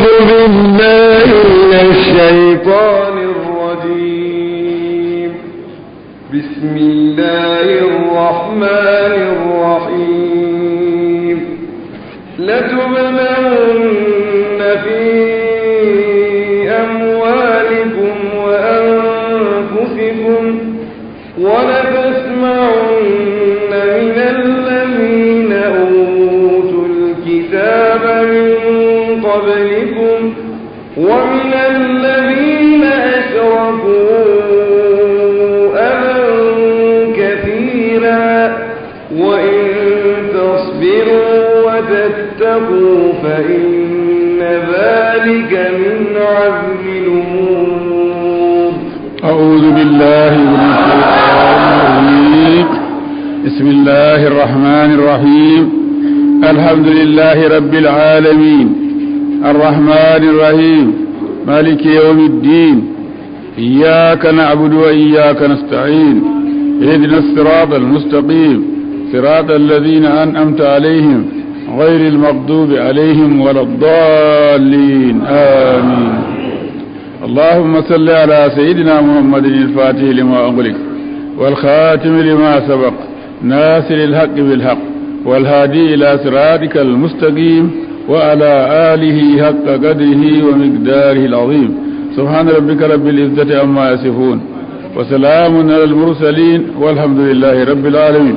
بالله من الشيطان الرجيم بسم الله الرحمن الرحيم لتبلغن في أموالكم وأنفسكم ولتسمعن من الذين أوتوا الكتاب من قبلكم ومن الذين أشركوا أذى كثيرا وإن تصبروا وتتقوا فإن ذلك من عزم الأمور أعوذ بالله من الشيطان الرجيم بسم الله الرحمن الرحيم الحمد لله رب العالمين الرحمن الرحيم مالك يوم الدين إياك نعبد وإياك نستعين اهدنا الصراط المستقيم صراط الذين أنعمت عليهم غير المغضوب عليهم ولا الضالين آمين اللهم صل على سيدنا محمد الفاتح لما أغلق والخاتم لما سبق ناصر الحق بالحق والهادي إلى صراطك المستقيم وعلى آله حق قدره ومقداره العظيم سبحان ربك رب العزة عما يصفون وسلام على المرسلين والحمد لله رب العالمين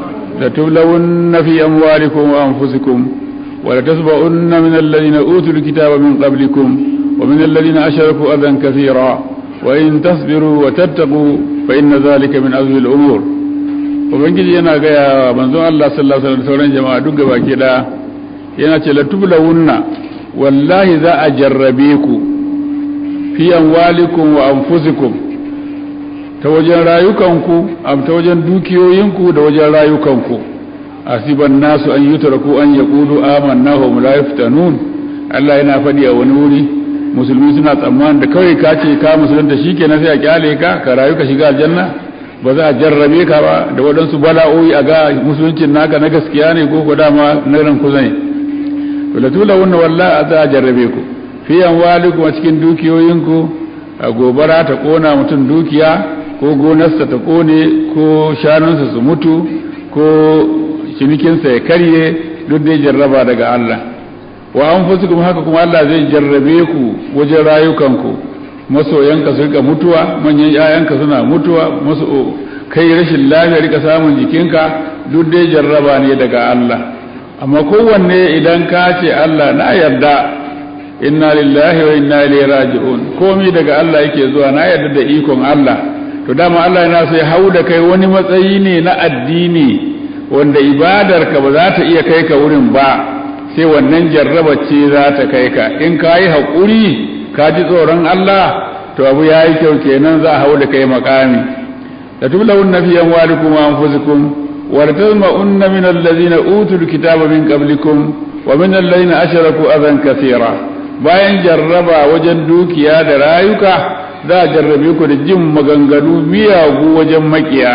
لتبلون في أموالكم وأنفسكم ولتسبؤن من الذين أوتوا الكتاب من قبلكم ومن الذين أشركوا أذى كثيرا وإن تصبروا وتتقوا فإن ذلك من أزم الأمور ubangiji yana gaya wa manzon Allah sallallahu alaihi wasallam sauran jama'a duk gaba ke da yana ce la tublawunna wallahi za a jarrabe ku fi amwalikum wa anfusikum ta wajen rayukanku am ta wajen dukiyoyinku da wajen rayukanku asiban nasu an yutraku an yaqulu amanna wa hum la yaftanun Allah yana faɗi a wani wuri musulmi suna tsammanin da kawai ka ce ka musulunta shikenan sai a kyale ka ka rayu ka shiga aljanna ba za a jarrabe ka ba da waɗansu bala'o'i a ga musuluncin naka na gaskiya ne ko ko dama na ran kuza ne to la tula wannan wallahi za a jarrabe ku fi amwalikum a cikin dukiyoyinku a gobara ta kona mutum dukiya ko gonarsa ta kone ko shanunsa su mutu ko cinikinsa ya karye duk dai jarraba daga Allah wa anfusukum haka kuma Allah zai jarrabe ku wajen rayukanku masoyanka su rika mutuwa manyan yayanka suna mutuwa masu kai rashin lafiya rika samun jikinka duk dai jarraba ne daga Allah amma kowanne idan ka ce Allah na yarda inna lillahi wa inna ilaihi raji'un komai daga Allah yake zuwa na yarda da ikon Allah to dama Allah yana so ya hau da kai wani matsayi ne na addini wanda ibadarka ba za ta iya kai ka wurin ba sai wannan jarraba ce za ta kai ka in ka yi haƙuri ka ji tsoron Allah to abu ya yi kyau kenan za a hau da kai makami da tublawun na fiye walikum wa anfusikum wa la tazma'unna min allazina utul kitaba min qablikum wa min allazina ashraku adan kathira bayan jarraba wajen dukiya da rayuka za a jarrabe ku da jin maganganu miyagu wajen makiya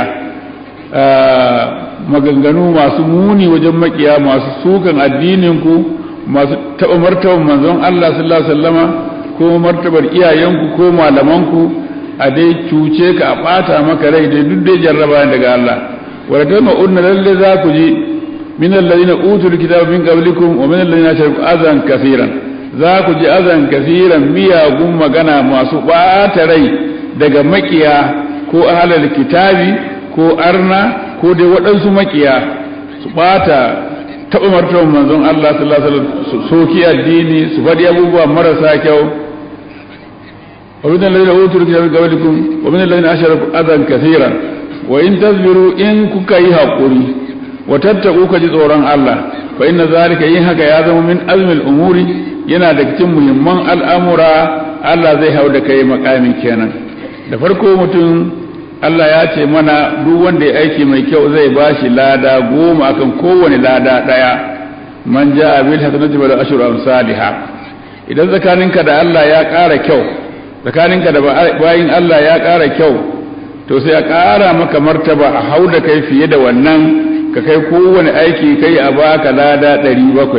maganganu masu muni wajen makiya masu sukan addininku masu taɓa martaban manzon Allah sallallahu alaihi wasallama ko martabar iyayenku ko malamanku a dai cuce ka a ɓata maka rai dai duk dai jarraba daga Allah wala ta ma'unna lalle za ku ji min alladhina utul kitaba min qablikum wa min alladhina ashraku azan kaseeran za ku ji azan kaseeran miyagun magana masu ɓata rai daga makiya ko ahlul kitabi ko arna ko dai waɗansu makiya su ɓata taɓa martaban manzon Allah sallallahu alaihi wasallam su soki addini su faɗi abubuwa marasa kyau wa min alladhina utul kitaba min qablikum wa min alladhina ashraku adan kaseeran wa in tasbiru in kuka yi hakuri wa tattaku ka ji tsoron Allah fa inna zalika yin haka ya zama min azmil umuri yana da cikin muhimman al'amura Allah zai hau da kai makamin kenan da farko mutum Allah ya ce mana duk wanda ya aiki mai kyau zai bashi lada goma akan kowane lada daya man ja'a bil hasanati wal ashru amsalha idan zakaninka da Allah ya ƙara kyau zakaninka da bayin Allah ya ƙara kyau to sai a ƙara maka martaba a hau da kai fiye da wannan ka kai kowane aiki kai a baka lada ɗari bakwai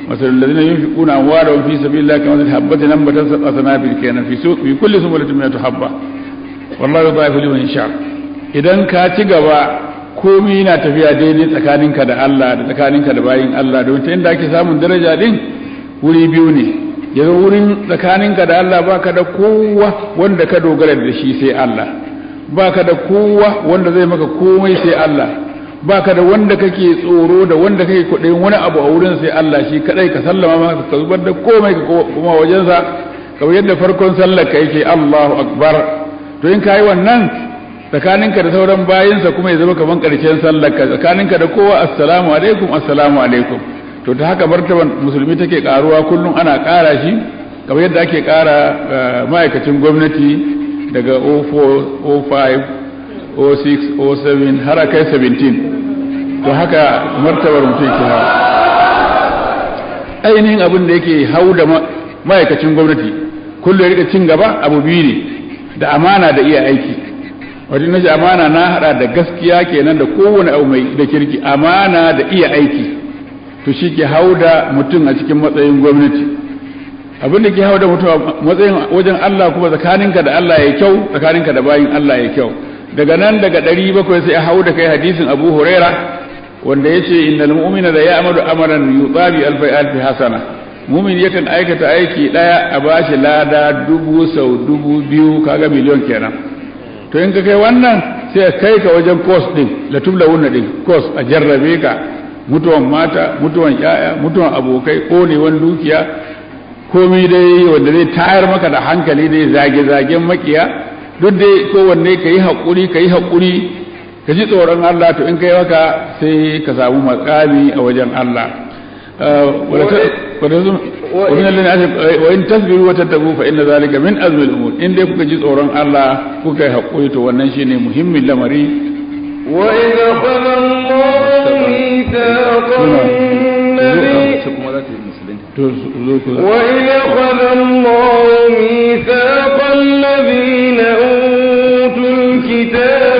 مثل الذين ينفقون أموالهم في سبيل الله كمثل حبة نبتت سبع سنابل كان في سوق في كل سنبلة مئة حبة والله يضاعف لمن يشاء idan ka ci gaba komai na tafiya daidai tsakaninka da Allah da tsakaninka da bayin Allah don ta inda ake samun daraja din wuri biyu ne yanzu wurin tsakaninka da Allah baka da kowa wanda ka dogara da shi sai Allah baka da kowa wanda zai maka komai sai Allah baka da wanda kake tsoro da wanda kake kuɗin wani abu a wurin sai Allah shi kadai ka sallama maka ka zubar da komai ka kuma wajensa kamar yadda farkon sallar ka yake Allahu akbar to in kai wannan tsakaninka da sauran bayinsa kuma ya zama kaman karshen sallar ka tsakaninka da kowa assalamu alaikum assalamu alaikum to ta haka martaban musulmi take karuwa kullum ana kara shi kamar yadda ake kara ma'aikacin gwamnati daga 04 05 06 07 har kai 17 to haka martabar mutum ke hawa ainihin abin da yake hau da ma'aikacin gwamnati kullum ya rika cin gaba abu biyu ne da amana da iya aiki wajen nashi amana na hada da gaskiya kenan da kowane abu mai da kirki amana da iya aiki to shi ke hau da mutum a cikin matsayin gwamnati abin da ke hau da mutum a matsayin wajen Allah kuma tsakaninka da Allah ya kyau tsakaninka da bayin Allah ya kyau daga nan daga ɗari bakwai sai a hau da kai hadisin abu huraira wanda ya ce innal mu'mina da ya amadu amaran yutsabi alfai alfi hasana mumin yakan aikata aiki ɗaya a bashi lada dubu sau dubu biyu kaga miliyon kenan to in ka kai wannan sai kai ka wajen course din la tubla wunna din course a jarrabe ka mutuwan mata mutuwan yaya mutuwan abokai konewan dukiya komai dai wanda zai tayar maka da hankali dai zage-zagen makiya duk dai kowanne ka yi haƙuri ka yi haƙuri ka ji tsoron Allah to in kai haka sai ka samu makami a wajen Allah wa in tasbiru wa tattabu fa inna zalika min azmi al-umur in dai kuka ji tsoron Allah kuka yi haƙuri to wannan shine muhimmin lamari wa idza qala Allahu mithaqan وإذ أخذ الله ميثاق الذين أوتوا الكتاب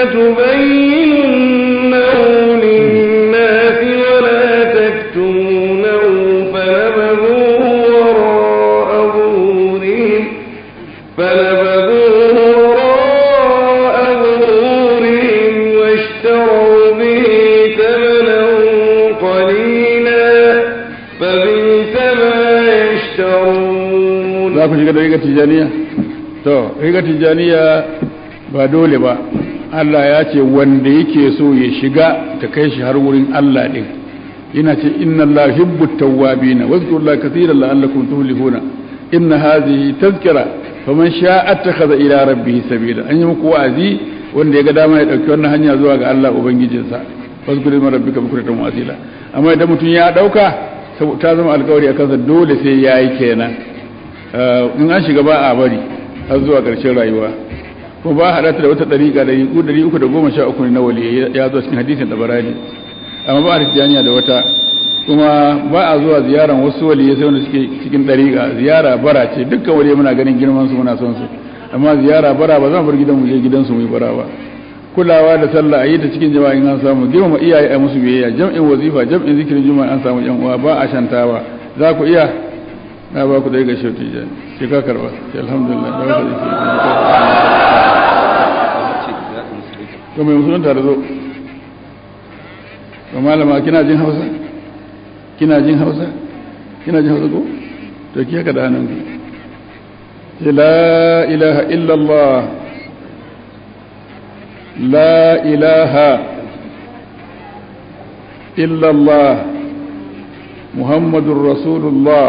لتبيننه للناس ولا تكتمونه فنبذوه وراء ظهورهم فنبذوه وراء ظهورهم واشتروا به ثمنا قليلا فبئس ما يشترون za ku shiga da rigar tijaniya to rigar tijaniya ba dole ba Allah ya ce wanda yake so ya shiga ta kai shi har wurin Allah din yana ce inna Allah hibbu tawwabina wa zkurullaha katiran la'allakum tuflihuna inna hadhihi tazkira faman sha'a attakhadha ila rabbih sabila an yi muku wa'azi wanda ya ga dama ya dauki wannan hanya zuwa ga Allah ubangijinsa wazkuru ma rabbika bukratan wa asila amma idan mutum ya dauka ta zama alkawari akan sa dole sai yayi kenan in an shiga ba a bari har zuwa ƙarshen rayuwa ko ba haɗa ta da wata ɗariƙa da yiku ɗari uku da goma sha uku ne na wali ya zo cikin hadisin da barani amma ba a tijjaniya da wata kuma ba a zuwa ziyaran wasu wali sai wanda suke cikin ɗariƙa ziyara bara ce dukkan wali muna ganin girman su muna son su amma ziyara bara ba za mu bar gidan mu je gidansu mu yi bara ba kulawa da sallah a yi ta cikin jama'a in an samu girmama iyaye a musu biyayya jam'in wazifa jam'in zikirin juma'a an samu yan uwa ba a shantawa za ku iya na ba ku da ga shauti jani shi ka karba shi alhamdulillah da wata yake to mai musulun tare zo to malama kina jin hausa kina jin hausa kina jin hausa ko to ki haka da hannun ki ce la ilaha illallah la ilaha illallah muhammadun rasulullah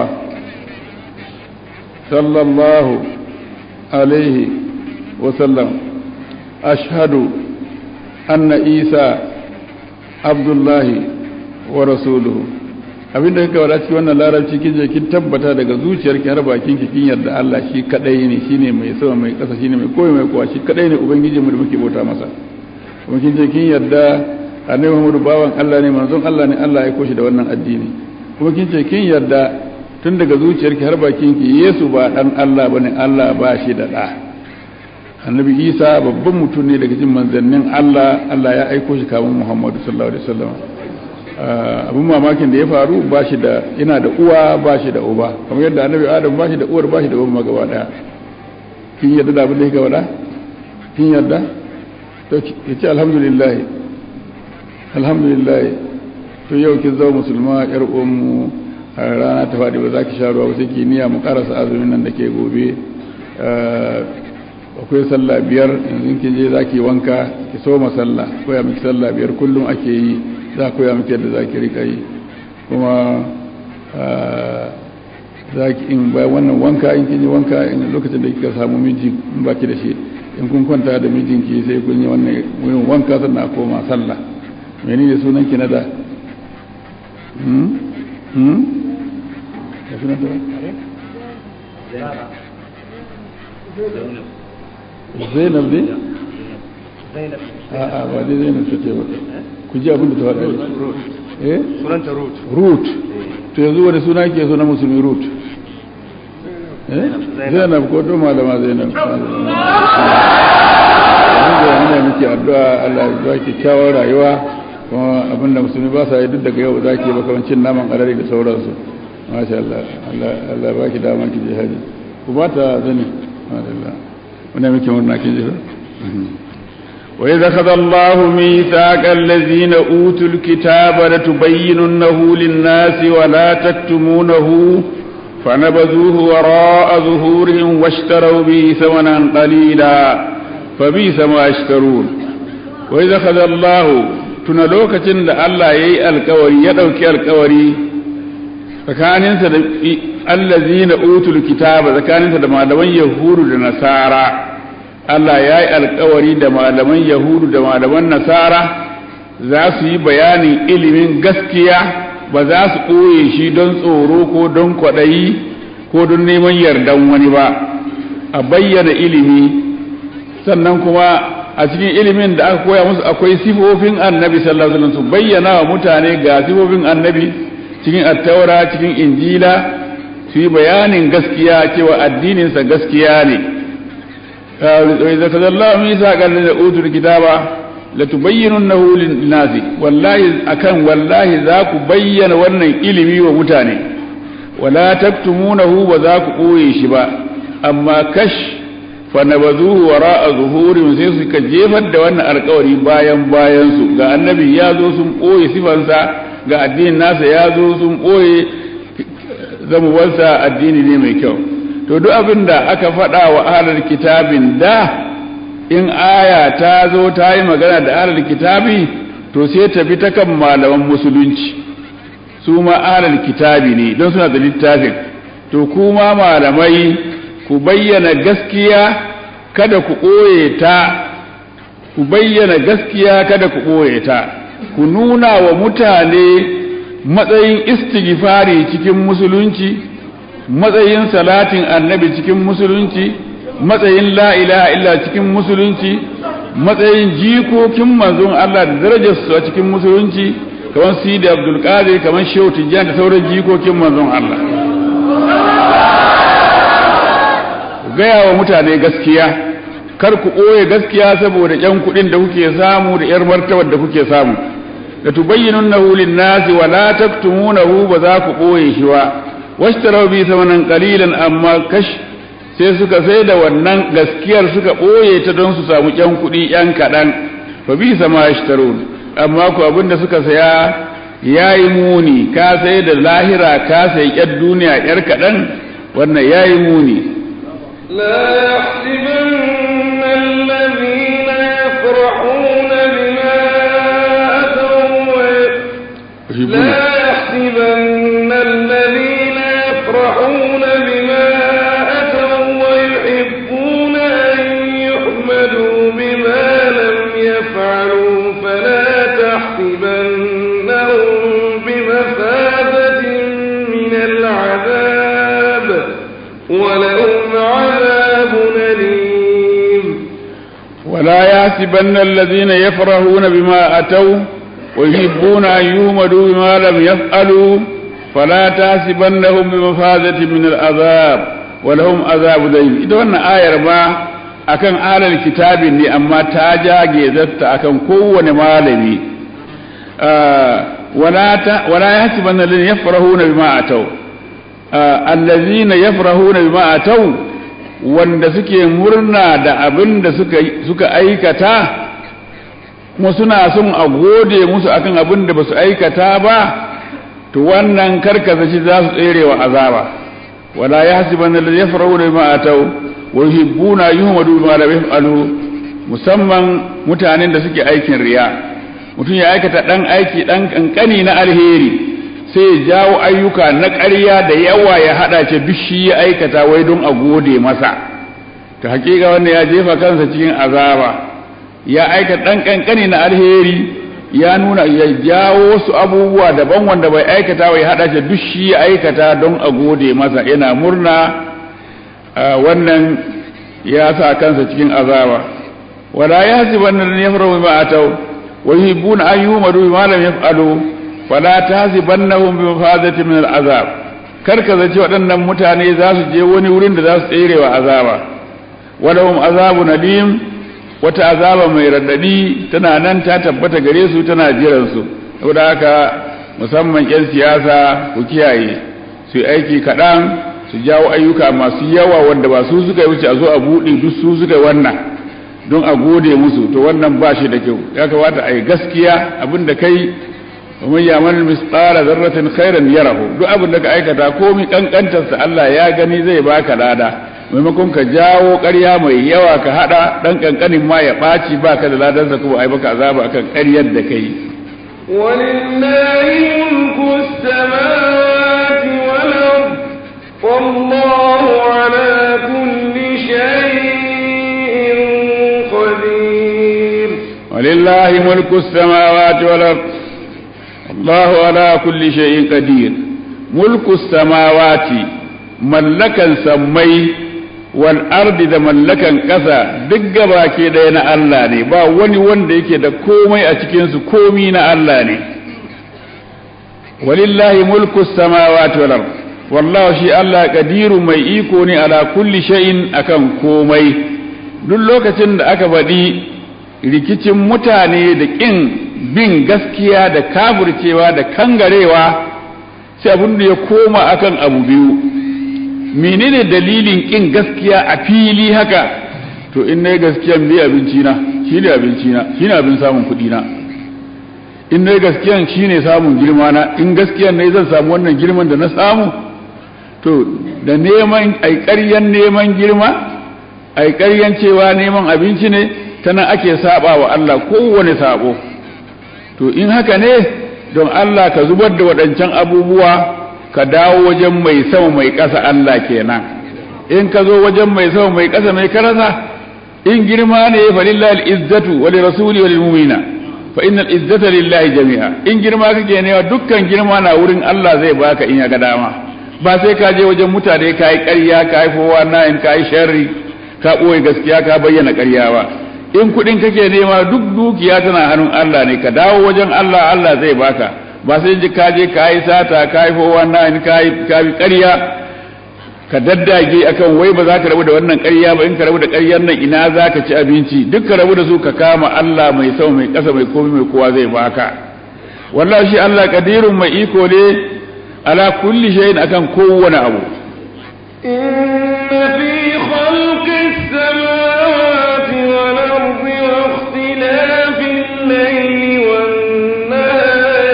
صلى الله عليه وسلم أشهد أن عيسى عبد الله ورسوله abin da kika wada cikin wannan larabci kin je kin tabbata daga zuciyarki har bakin ki kin yarda Allah shi kadai ne shine mai sama mai kasa shine mai koyi mai kowa shi kadai ne ubangiji mu da muke bauta masa kuma kin je kin yarda annabi Muhammadu bawan Allah ne manzon Allah ne Allah ya koshi da wannan addini kuma kin ce kin yarda tun daga zuciyarki har bakinki Yesu ba dan Allah bane Allah ba shi da da Annabi Isa babban mutum ne daga cikin manzannin Allah Allah ya aiko shi kamun Muhammadu sallallahu alaihi wasallam abin mamakin da ya faru ba shi da yana da uwa ba shi da uba kamar yadda annabi adam ba shi da uwar ba shi da uban magaba daya kin yadda da abin da yake faɗa kin yadda to ya ce alhamdulillah alhamdulillah to yau kin zama musulma yar uwanmu a rana ta faɗi ba za ki sha ruwa ba sai ki niyya mu karasa azumin nan da ke gobe akwai sallah biyar yanzu kin je za ki wanka ki soma sallah koya miki sallah biyar kullum ake yi za a koya miki yadda za ki rika yi kuma za ki in bayan wannan wanka in kin yi wanka in lokacin da kika samu miji in baki da shi in kun kwanta da mijinki sai kun yi wannan wurin wanka sannan a koma sallah menene sunan ki na da hmm hmm ya sunan ta zainab ne a'a ba dai zainab ta ce ba ku ji abin da ta faɗa eh sunanta root root to yanzu wani suna ke so na musulmi root eh zainab ko to malama zainab muna miki addu'a Allah ya ba ki kyawar rayuwa kuma abin da musulmi ba sa yi duk daga yau zaki ba kamar cin naman alade da sauransu masha Allah Allah Allah ba ki dama ki je haji ku ba ta zani Allah muna miki murna kin ji وإذا أخذ الله ميثاق الذين أوتوا الكتاب لتبيننه للناس ولا تكتمونه فنبذوه وراء ظهورهم واشتروا به ثمنا قليلا فبئس ما يشترون وإذا أخذ الله تنلوكة الله يي الكوري يدوكي الكوري tsakaninsa da allazina utul kitaba tsakaninsa da malaman yahudu da nasara Allah ya yi alkawari da malaman Yahudu da malaman Nasara za su yi bayanin ilimin gaskiya ba za su ɓoye shi don tsoro ko don kwaɗayi ko don neman yardan wani ba a bayyana ilimi sannan kuma a cikin ilimin da aka koya musu akwai sifofin annabi sallallahu alaihi wasallam su bayyana wa mutane ga sifofin annabi cikin attaura cikin injila su yi bayanin gaskiya cewa addininsa gaskiya ne وإذا كذا الله ميثاق الذين أوتوا الكتاب لتبيننه للناس والله أكن والله ذاك بين ون إلمي ومتاني ولا تكتمونه وذاك قوي شبا أما كش فنبذوه وراء ظهور sai suka jefar da wannan alkawari bayan bayan su ga annabi ya zo sun ɓoye sifansa ga addinin nasa ya zo sun ɓoye zamuwarsa addini ne mai kyau to duk abin da aka faɗa wa ahalar kitabin da in aya ta zo ta yi magana da ahalar kitabi to sai ta bi ta kan malaman musulunci su ma ahalar kitabi ne don suna da littafin to kuma malamai ku bayyana gaskiya kada ku ɓoye ta ku bayyana gaskiya kada ku ɓoye ta ku nuna wa mutane matsayin istighfari cikin musulunci matsayin salatin annabi cikin musulunci matsayin la ilaha illa cikin musulunci matsayin jikokin manzon Allah da darajarsu a cikin musulunci kamar sidi abdul qadir kamar shehu tijjan da sauran jikokin manzon Allah gaya wa mutane gaskiya kar ku ɓoye gaskiya saboda ƴan kuɗin da kuke samu da ƴar martabar da kuke samu da tubayyinunnahu lin-nasi wa la taktumunahu ba za ku ɓoye shi ba washtarau bi samanan qalilan amma kash sai suka sai da wannan gaskiyar suka boye ta don su samu yan kuɗi yan kaɗan fa bi sama yashtarun amma ku abinda suka saya yayi muni ka sai da lahira ka sai yar duniya yar kaɗan wannan yayi muni لا يحسبن الذين يفرحون بما أتوا لا يحسبن الذين يفرحون بما أتوا ويحبون أن يحمدوا بما لم يفعلوا فلا تحسبنهم بمفازة من العذاب ولهم عذاب أليم ولا يحسبن الذين يفرحون بما أتوا ويحبون أن يهمدوا بما لم يفعلوا فلا تحسبنهم بمفازة من العذاب ولهم عذاب دين ita wannan ayar ma akan alal kitabin ne amma ta jage zatta akan kowane malami wala ta wala yahsibanna alladhina yafrahuna bima ataw allazina yafrahuna bima ataw wanda suke murna da abin da suka suka aikata kuma suna son a gode musu akan abin da basu aikata ba to wannan karkasa shi za su tserewa azaba wala yahsibanna alladhina yafrahuna bima ataw wa yuhibbuna yuhmadu bima lam yaf'alu musamman mutanen da suke aikin riya mutum ya aikata dan aiki dan kankani na alheri sai ya jawo ayyuka na ƙarya da yawa ya haɗa ce duk shi ya aikata wai don a gode masa ta hakika wanda ya jefa kansa cikin azaba ya aikata ɗan ƙanƙani na alheri ya nuna ya jawo wasu abubuwa daban wanda bai aikata wai haɗa ce duk shi ya aikata don a gode masa yana murna wannan ya sa kansa cikin azaba wala ya hasibanna an yafrahu bima ataw wa yuhibbuna an yuhmadu bima lam yaf'alu fala tahsibannahum bi mafazati min al'azab kar ka zaci waɗannan mutane za su je wani wurin da za su tserewa azaba walahum azabun alim wata azaba mai radadi tana nan ta tabbata gare su tana jiran su saboda haka musamman yan siyasa ku kiyaye su aiki kaɗan su jawo ayyuka masu yawa wanda ba su suka yi wuce a zo a buɗe duk su suka yi wannan don a gode musu to wannan ba shi da kyau ya kamata a yi gaskiya abin da kai ومن يعمل مثقال ذرة خيرا يره duk abin da ka aikata komai kankantarsa Allah ya gani zai baka lada maimakon ka jawo ƙarya mai yawa ka hada dan kankanin ma ya ɓaci baka da ladansa kuma ai baka azaba akan ƙaryar da kai ولله ملك السماوات والأرض والله على كل شيء قدير ولله ملك السماوات والأرض الله على كل شيء قدير ملك السماوات ملكا سمي والأرض da mallakan ƙasa duk gabaki ɗaya na Allah ne ba wani wanda yake da komai a cikinsu komi na Allah ne walillahi mulku samawati wal ard wallahu shi Allah kadiru mai iko ne ala kulli shay'in akan komai duk lokacin da aka faɗi rikicin mutane da ƙin bin gaskiya da kafircewa da kangarewa sai abin da ya koma akan abu biyu menene dalilin kin gaskiya a fili haka to in nayi gaskiyan bai abinci na shine abinci na shine abin samun kuɗi na in nayi gaskiyan shine samun girma na in gaskiyan ne zan samu wannan girman da na samu to da neman ai ƙaryan neman girma ai ƙaryan cewa neman abinci ne tana ake saba wa Allah kowane sabo to in haka ne don Allah ka zubar da waɗancan abubuwa ka dawo wajen mai sama mai ƙasa Allah kenan in ka zo wajen mai sama mai ƙasa mai karasa in girma ne fa lillahi al-izzatu wa li rasuli wa lil mu'mina fa innal izzata lillahi jami'a in girma kake ne dukkan girma na wurin Allah zai baka in ya ga dama ba sai ka je wajen mutane ka yi ƙarya ka yi fowa nayin ka yi sharri ka ɓoye gaskiya ka bayyana ƙarya ba in kuɗin kake nema duk dukiya tana hannun Allah ne ka dawo wajen Allah Allah zai baka ba sai ji ka je ka yi sata ka yi fowa nayin ka yi ƙarya ka daddage akan wai ba za ka rabu da wannan ƙarya ba in ka rabu da ƙaryar nan ina za ka ci abinci duk ka rabu da su ka kama Allah mai sama mai ƙasa mai komai mai kowa zai baka wallahi shi Allah kadirun mai iko ne ala kulli shay'in akan kowane abu إن في خلق السماوات والأرض واختلاف الليل والنهار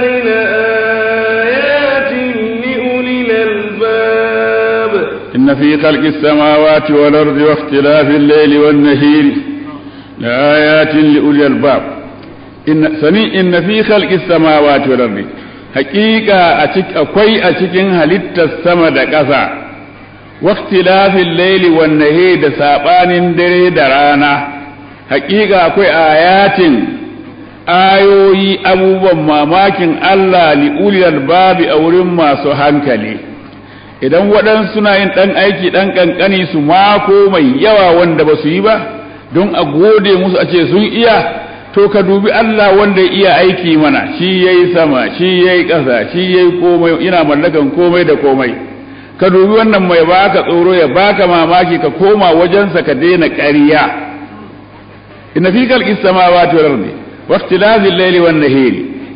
لآيات لأولي الألباب إن في خلق السماوات والأرض واختلاف الليل والنهار لآيات لأولي الألباب إن سني إن في خلق السماوات والأرض حقيقة أتك أكوي أتكين هلت السما كذا واختلاف الليل والنهار da sabanin dare da rana hakika akwai ayatin ayoyi abubuwan mamakin Allah li ulil babi a wurin masu hankali idan waɗansu suna yin ɗan aiki ɗan ƙanƙani su mako mai yawa wanda ba su yi ba don a gode musu a ce sun iya to ka dubi Allah wanda ya iya aiki mana shi ya yi sama shi ya yi ƙasa shi ya yi komai ina mallakan komai da komai ka dubi wannan mai baka tsoro ya baka mamaki ka koma wajensa ka daina ƙarya inna fi khalqis samawati wal ardi wa ikhtilafi al-layli wan nahari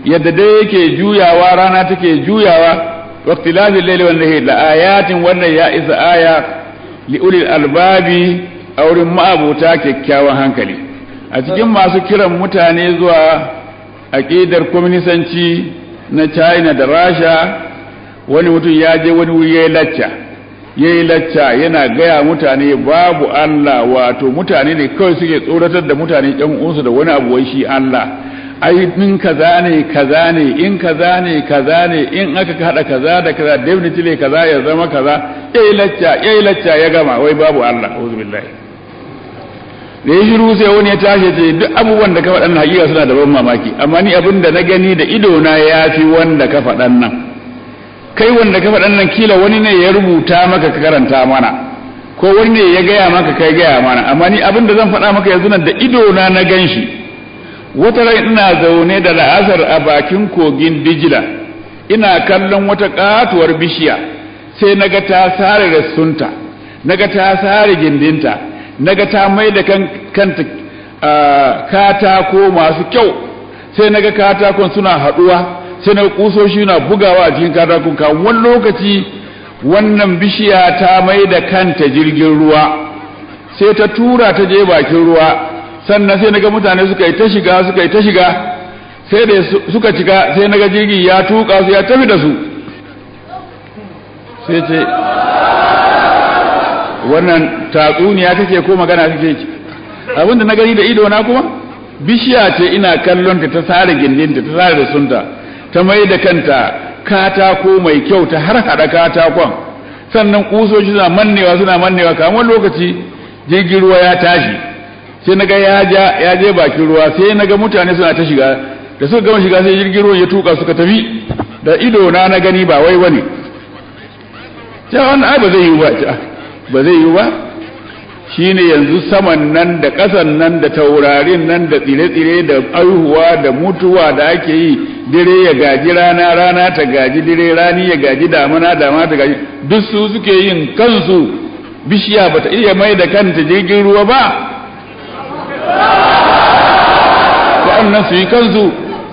yadda dai yake juyawa rana take juyawa waqtilafil layli wan nahari la ayatin wannan ya isa aya li ulil albabi a wurin ma'abuta kyakkyawan hankali a cikin masu kiran mutane zuwa aƙidar kwaminisanci na china da rasha wani mutum ya je wani wuri ya yi lacca ya yi lacca yana gaya mutane babu allah wato mutane ne kawai suke tsoratar da mutane yan uwansu da wani abu wai shi allah ai in kaza ne kaza ne in kaza ne kaza ne in aka hada kaza da kaza definitely kaza ya zama kaza yayi lacca yayi lacca ya gama wai babu Allah auzu billahi da ya shiru sai wani ya tashi ce duk abubuwan da ka faɗan nan hakika suna da ban mamaki amma ni abin da na gani da ido na yafi wanda ka faɗan nan kai wanda ka faɗan nan kila wani ne ya rubuta maka ka karanta mana ko wani ne ya gaya maka kai gaya mana amma ni abin da zan faɗa maka yanzu nan da ido na na gan shi wata rai ina zaune da la'asar a bakin kogin dijila ina kallon wata katuwar bishiya sai naga ta sare rassunta naga ta sare gindinta naga ta mai da kanta katako masu kyau sai naga katakon suna haduwa sai naga kusoshi na bugawa a cikin katakon ka wani lokaci wannan bishiya ta mai da kanta jirgin ruwa sai ta tura ta je bakin ruwa sannan sai naga mutane suka yi ta shiga suka yi ta shiga sai da suka cika sai naga jirgi ya tuka su ya tafi da su sai ce wannan tatsuniya kake ko magana kake ki abinda na gani da ido na kuma bishiya ce ina kallon ta ta sare gindinta ta sare da sunta ta mai da kanta katako mai kyau ta har hada katakon sannan kusoshi suna mannewa suna mannewa kamar lokaci jirgin ruwa ya tashi sai naga ya ja ya je bakin ruwa sai naga mutane suna ta shiga da suka gama shiga sai jirgin ruwa ya tuka suka tafi da ido na na gani ba wai wani ta wannan ai ba zai yi ba ba zai yi ba shine yanzu saman nan da ƙasan nan da taurarin nan da tsire-tsire da aihuwa da mutuwa da ake yi dire ya gaji rana rana ta gaji dire rani ya gaji damana damana ta gaji duk su suke yin kansu bishiya bata iya mai da kanta jirgin ruwa ba waɗannan su yi kansu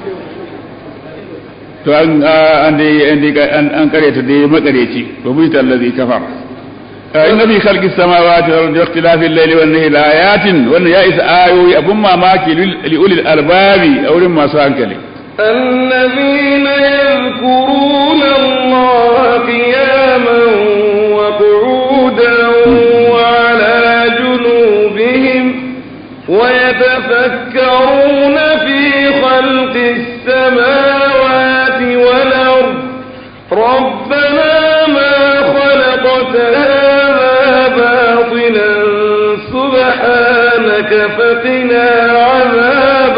to an an karyata da makareci ba mu ta allazi kafar in fi khalqi samawati wal ardi ikhtilafi al-layli wan nahari ayatin wannan ya isa ayoyi abun mamaki li ulil albabi a wurin masu hankali الذين يذكرون الله قياما وقعودا وعلى جنوبهم ويتفكرون في خلق السماوات والأرض ربنا ما خلقت هذا باطلا سبحانك فقنا عذاب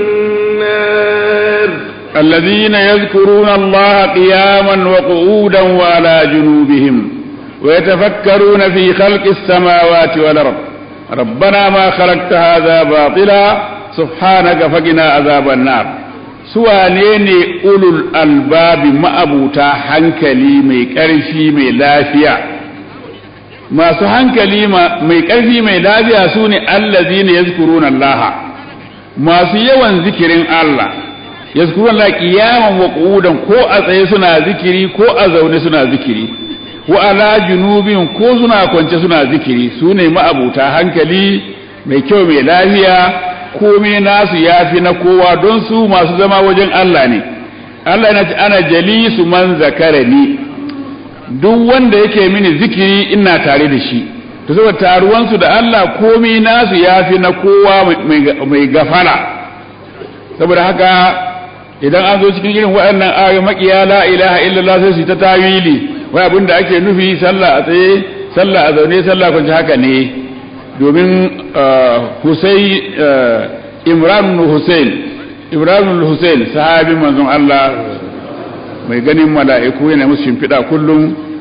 النار الذين يذكرون الله قياما وقعودا وعلى جنوبهم ويتفكرون في خلق السماوات والأرض ربنا ما خلقت هذا باطلا سبحانك فقنا عذاب النار suwane ne ulul albabi ma'abuta hankali mai ƙarfi mai lafiya masu hankali mai ƙarfi mai lafiya su ne allazi ne yazkuruna Allah masu yawan zikirin Allah yazkuruna Allah qiyaman wa qu'udan ko a tsaye suna zikiri ko a zaune suna zikiri wa ala junubin ko suna kwance suna zikiri su ne ma'abuta hankali mai kyau mai lafiya komai nasu ya fi na kowa don su masu zama wajen Allah ne Allah na ce ana jalisu man zakara ni duk wanda yake mini zikiri ina tare da shi to saboda taruwansu da Allah komai nasu ya fi na kowa mai gafara saboda haka idan an zo cikin irin waɗannan ayoyi makiya la ilaha illallah sai su ta tawili wai abin da ake nufi sallah a tsaye sallah a zaune sallah kwanci haka ne domin Hussein Imran Hussein Imran Hussein sahabin manzon Allah mai ganin mala'iku yana musu shimfiɗa kullum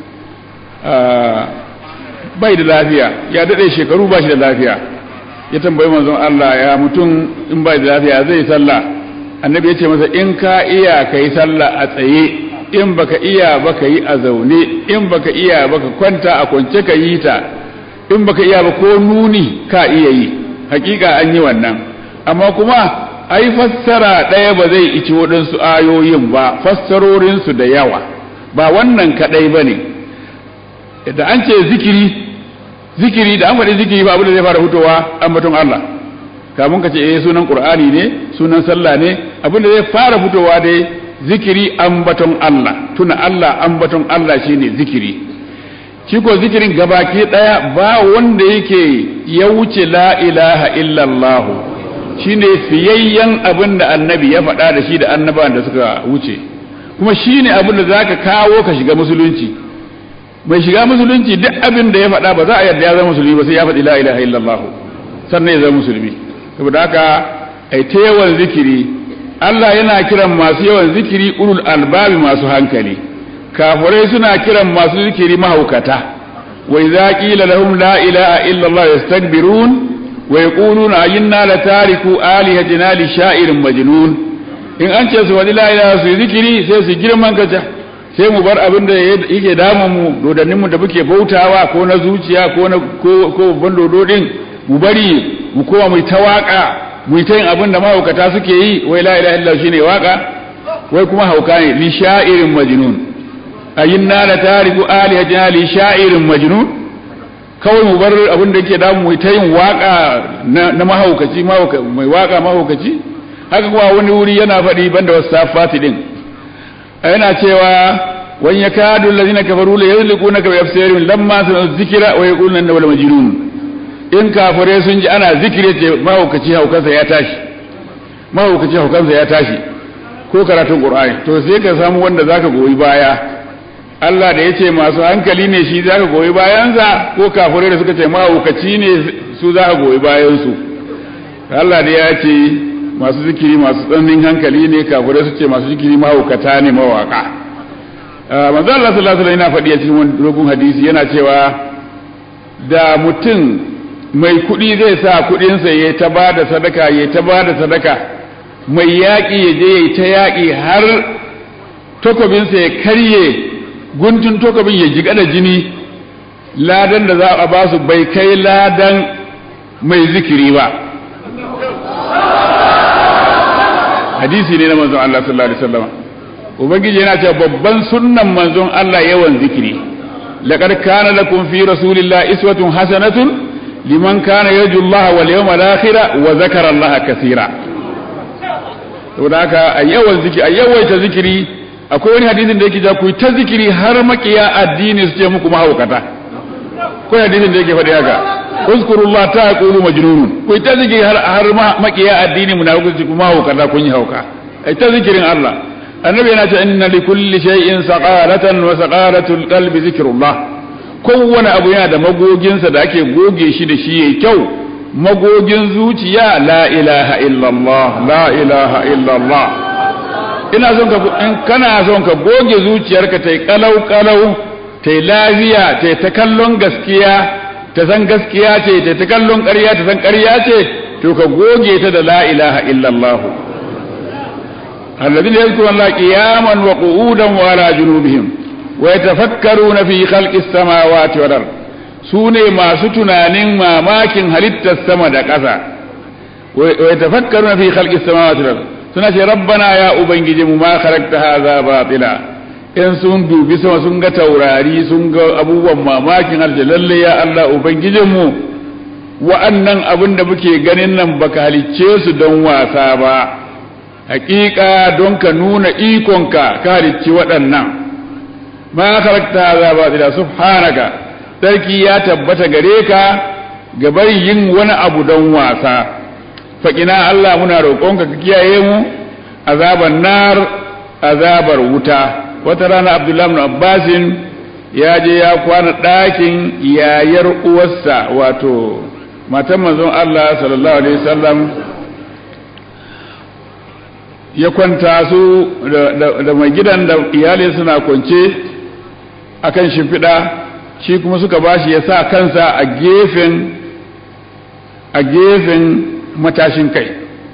bai da lafiya ya daɗe shekaru ba shi da lafiya ya tambayi manzon Allah ya mutum in bai da lafiya zai sallah annabi ya ce masa in ka iya ka yi sallah a tsaye in baka iya ba ka yi a zaune in baka iya ba ka kwanta a kwance ka yi ta in baka iya ba ko nuni ka iya yi hakika an yi wannan amma kuma ai fassara ɗaya ba zai ici waɗansu ayoyin ba fassarorinsu da yawa ba wannan kaɗai ba ne da an ce zikiri zikiri da an faɗi zikiri ba abin da zai fara fitowa ambaton Allah kamun ka ce eh sunan qur'ani ne sunan sallah ne abin da zai fara fitowa dai zikiri ambaton Allah tuna Allah ambaton Allah shine zikiri shi ko zikirin gabaki daya ba wanda yake ya wuce la ilaha illallah shine fiyayyen abin da annabi ya faɗa da shi da annabawan da suka wuce kuma shine abin da zaka kawo ka shiga musulunci mai shiga musulunci duk abin da ya faɗa ba za a yarda ya zama musulmi ba sai ya faɗi la ilaha illallah sannan ya zama musulmi saboda haka ai ta yawan zikiri Allah yana kiran masu yawan zikiri ulul albabi masu hankali kafirai suna kiran masu zikiri mahaukata wa idza qila lahum la ilaha illa Allah yastakbirun wa yaquluna ayinna la tariku alihatina li sha'irin majnun in an ce su wani la ilaha su zikiri sai su girman kaca sai mu bar abin da yake damun mu dodannin mu da muke bautawa ko na zuciya ko na ko ko bandodo din mu bari mu koma mu ta waka mu ta yin abin da mahaukata suke yi wai la ilaha illallah shine waka wai kuma hauka ne li sha'irin majnun ayinna la tariku alihatina li sha'irin majnun kawai mu bar abin da yake damu mu ta yin waka na mahaukaci mai waka mahaukaci haka kuma wani wuri yana faɗi banda wasu safati din yana cewa wani ya kadu allazina kafaru la yazliqunaka bi absarihim lamma sami'u dhikra wa yaquluna innahu la majnun in kafare sun ji ana zikire ce mahaukaci haukansa ya tashi mahaukaci haukansa ya tashi ko karatun qur'ani to sai ka samu wanda zaka goyi baya Allah da yace masu hankali ne shi zaka goyi bayansa ko kafare da suka ce mahaukaci ne su zaka goyi bayan su Allah da ya ce masu zikiri masu tsananin hankali ne kafare su ce masu zikiri mahaukata ne mawaka manzo Allah sallallahu alaihi wasallam yana faɗi a cikin wani dogon hadisi yana cewa da mutum mai kuɗi zai sa kuɗinsa ya ta ba da sadaka ya ta ba da sadaka mai yaƙi ya je ya ta yaƙi har takobinsa ya karye guntun takobin ya jiƙa da jini ladan da za a ba su bai kai ladan mai zikiri ba hadisi ne na manzon Allah sallallahu alaihi wasallam ubangiji yana cewa babban sunnan manzon Allah yawan zikiri laqad kana lakum fi rasulillahi iswatun hasanatun liman kana yarju Allah wal yawmal akhir wa zakara Allah kaseera saboda haka a yawan zikiri a yawaita zikiri akwai wani hadisin da yake ja ku ta zikiri har makiya addini su ce muku mahaukata ko hadisin da yake faɗi haka uzkurullah ta yaqulu majnun ku ta zikiri har har makiya addini munafiki ku mahaukata kun yi hauka ai ta zikirin Allah annabi yana ce inna li kulli shay'in saqalatan wa saqalatul qalbi zikrullah kowane abu yana da magoginsa da ake goge shi da shi yayi kyau magogin zuciya la ilaha illallah la ilaha illallah ina son ka in kana son ka goge zuciyarka tai kalau kalau tai lafiya tai ta kallon gaskiya ta san gaskiya ce tai ta kallon ƙarya ta san ƙarya ce to ka goge ta da la ilaha illallah الذين يذكرون الله قياما وقعودا وعلى جنوبهم ويتفكرون في خلق السماوات والارض sune masu tunanin mamakin halittar sama da ƙasa wa yatafakkaruna fi khalqis samawati wal suna ce rabbana ya ubangiji mu ma khalaqta hadha batila in sun dubi sama sun ga taurari sun ga abubuwan mamakin harshe lalle ya Allah ubangijin mu wa'annan abin da muke ganin nan baka halicce su don wasa ba hakika don ka nuna ikonka ka halicci waɗannan ma khalaqta hadha batila subhanaka sarki ya tabbata gare ka ga bari yin wani abu don wasa faƙina Allah muna roƙonka ka kiyaye mu azabar nar azabar wuta wata rana Abdullahi ibn Abbasin ya je ya kwana ɗakin yayar uwarsa wato matan manzon Allah sallallahu alaihi wasallam ya kwanta su da mai gidan da iyalin suna kwance akan shimfiɗa shi kuma suka bashi ya sa kansa a gefen a gefen matashin kai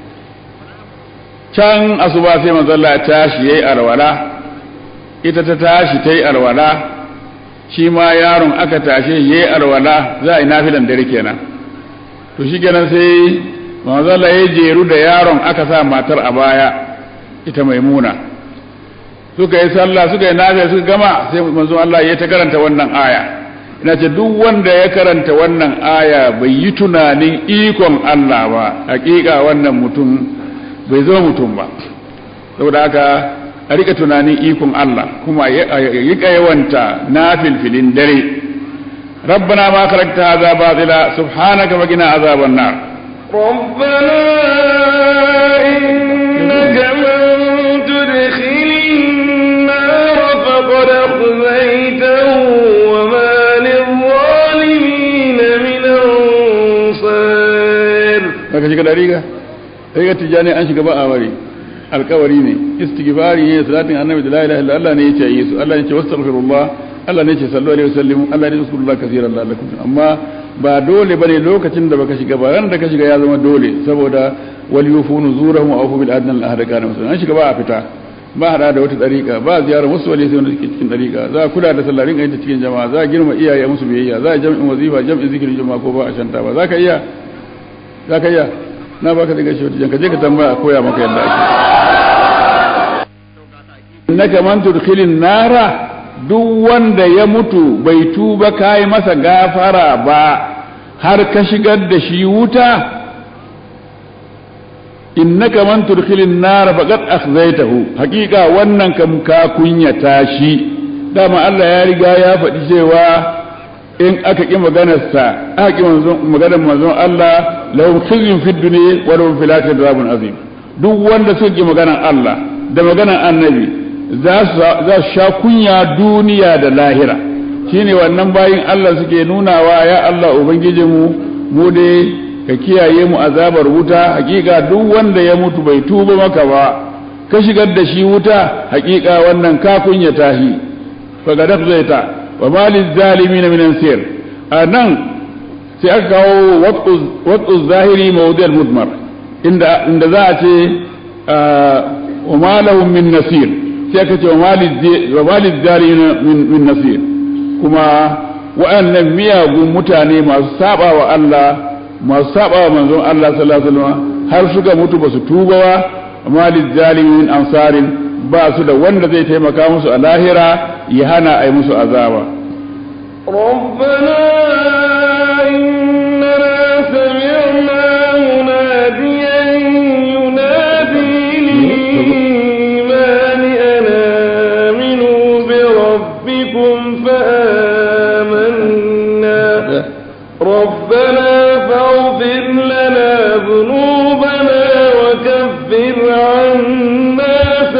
can asuba sai manzalla ya tashi yayi arwala ita ta tashi ta yi arwala shi ma yaron aka tashe yayi arwala za a yi nafilan dare kenan to shi kenan sai manzo Allah ya jeru da yaron aka sa matar a baya ita maimuna suka yi sallah suka yi nafiya suka gama sai manzo Allah ya ta karanta wannan aya ina ce duk wanda ya karanta wannan aya bai yi tunanin ikon Allah ba hakika wannan mutum bai zama mutum ba saboda haka a rika tunanin ikon Allah kuma ya rika yawanta na filfilin dare ربنا ما خلقت هذا باطلا سبحانك وقنا عذاب النار ربنا إنك من تدخل النار فقد أخزيته وما للظالمين من أنصار daga shiga dariga dariga tijani an shiga ba a wari alkawari ne istighfari ne salatin annabi da la ilaha illa Allah ne yace yi su Allah ne yace wastaghfirullah Allah ne yace sallu alaihi wasallam Allah ne yace kaseeran la'allakum amma ba dole bane lokacin da baka shiga ba ran da ka shiga ya zama dole saboda wal yufunu zurahum aw bil adna al ahda kana musulman an shiga ba a fita ba hada da wata dariƙa ba ziyarar wasu wali sai wanda suke cikin dariƙa za a kula da sallarin ga cikin jama'a za a girma iyaye musu biyayya za a jam'in wazifa jam'in zikirin jama'a ko ba a shanta ba za ka iya za ka iya na baka daga shi wata ka je ka tambaya a koya maka yadda ake innaka man tudkhilin nara duk wanda ya mutu bai tuba kai masa gafara ba har ka shigar da shi wuta innaka man tudkhilin nara faqad akhzaytahu haqiqa wannan kam ka kunyata shi dama Allah ya riga ya faɗi cewa in aka ƙi maganarsa aka ƙi maganar manzon Allah lahum khizyun fid dunya wa lahum fil akhirati adhabun azim duk wanda suka ƙi maganar Allah da maganar annabi za su sha kunya duniya da lahira shine wannan bayin Allah suke nunawa ya Allah ubangijinmu mu dai ka kiyaye mu azabar wuta hakika duk wanda ya mutu bai tuba maka ba ka shigar da shi wuta hakika wannan ka kunya tahi fa ga zai ta wa malil zalimin min ansir anan sai aka kawo wat'u zahiri mawdi' al-mudmar inda inda za a ce wa ma lahum min nasir sai aka ce wa malil zalimin min nasir kuma wa'annan miyagun mutane masu saba wa Allah masu saba wa manzon Allah sallallahu alaihi wasallam har suka mutu basu tuba ba malil zalimin ansarin ba su da wanda zai taimaka musu a lahira ya hana a yi musu azaba. ربنا إننا سمعنا مناديا ينادي للإيمان أن آمنوا بربكم فآمنا ربنا فاغفر لنا ذنوبنا وكفر عنا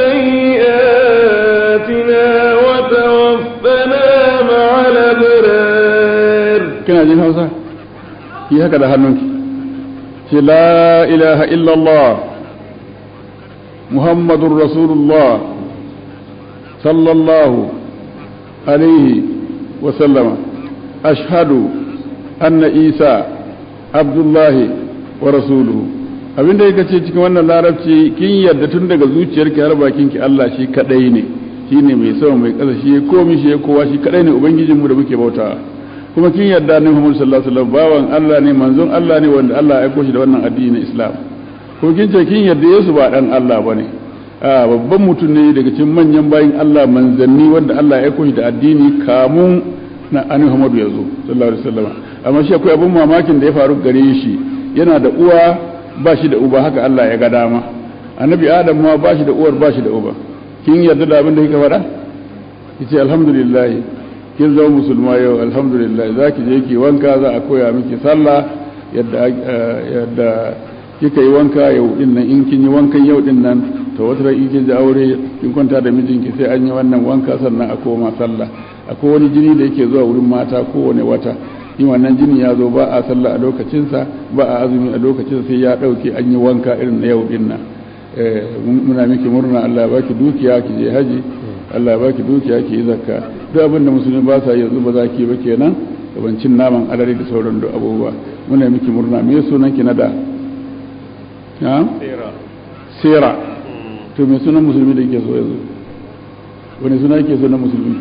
سيئاتنا وتوفنا مع الأبرار kina jin hausa yi haka da hannunki ce la ilaha illallah muhammadun rasulullah sallallahu alaihi wasallama ashhadu anna isa abdullahi wa rasuluhu abinda yake ce cikin wannan larabci kin yarda tun daga zuciyarki har bakinki Allah shi kadai ne shine mai sama mai kasa shi ya komi shi ya kowa shi kadai ne ubangijinmu da muke bautawa kuma kin yarda ne Muhammad sallallahu alaihi wasallam bawan Allah ne manzon Allah ne wanda Allah ya aiko shi da wannan addini na Islam ko kin ce kin yarda Yesu ba dan Allah bane a babban mutum ne daga cikin manyan bayin Allah manzanni wanda Allah ya aiko shi da addini kamun na annabi Muhammad ya zo sallallahu alaihi wasallam amma shi akwai abun mamakin da ya faru gare shi yana da uwa ba shi da uba haka Allah ya ga dama annabi Adam ma ba shi da uwar ba shi da uba kin yarda da abin da kika faɗa yace alhamdulillah kin zama musulma yau alhamdulillah za ki je ki wanka za a koya miki sallah yadda yadda kika yi wanka yau din nan in kin yi wankan yau din nan to wata ran in kin ji aure kin kwanta da mijinki sai an yi wannan wanka sannan a koma sallah akwai wani jini da yake zuwa wurin mata kowane wata in wannan jini ya zo ba a sallah a lokacinsa ba a azumi a lokacin sai ya dauke an yi wanka irin na yau din nan muna miki murna Allah ya baki dukiya ki je haji Allah ya baki dukiya ki yi zakka duk abin da musulmi ba sa yanzu ba za ki ba kenan gabancin naman alari da sauran duk abubuwa muna miki murna me sunan ki na da ha sera to me sunan musulmi da yake so yanzu wani suna yake so na musulmi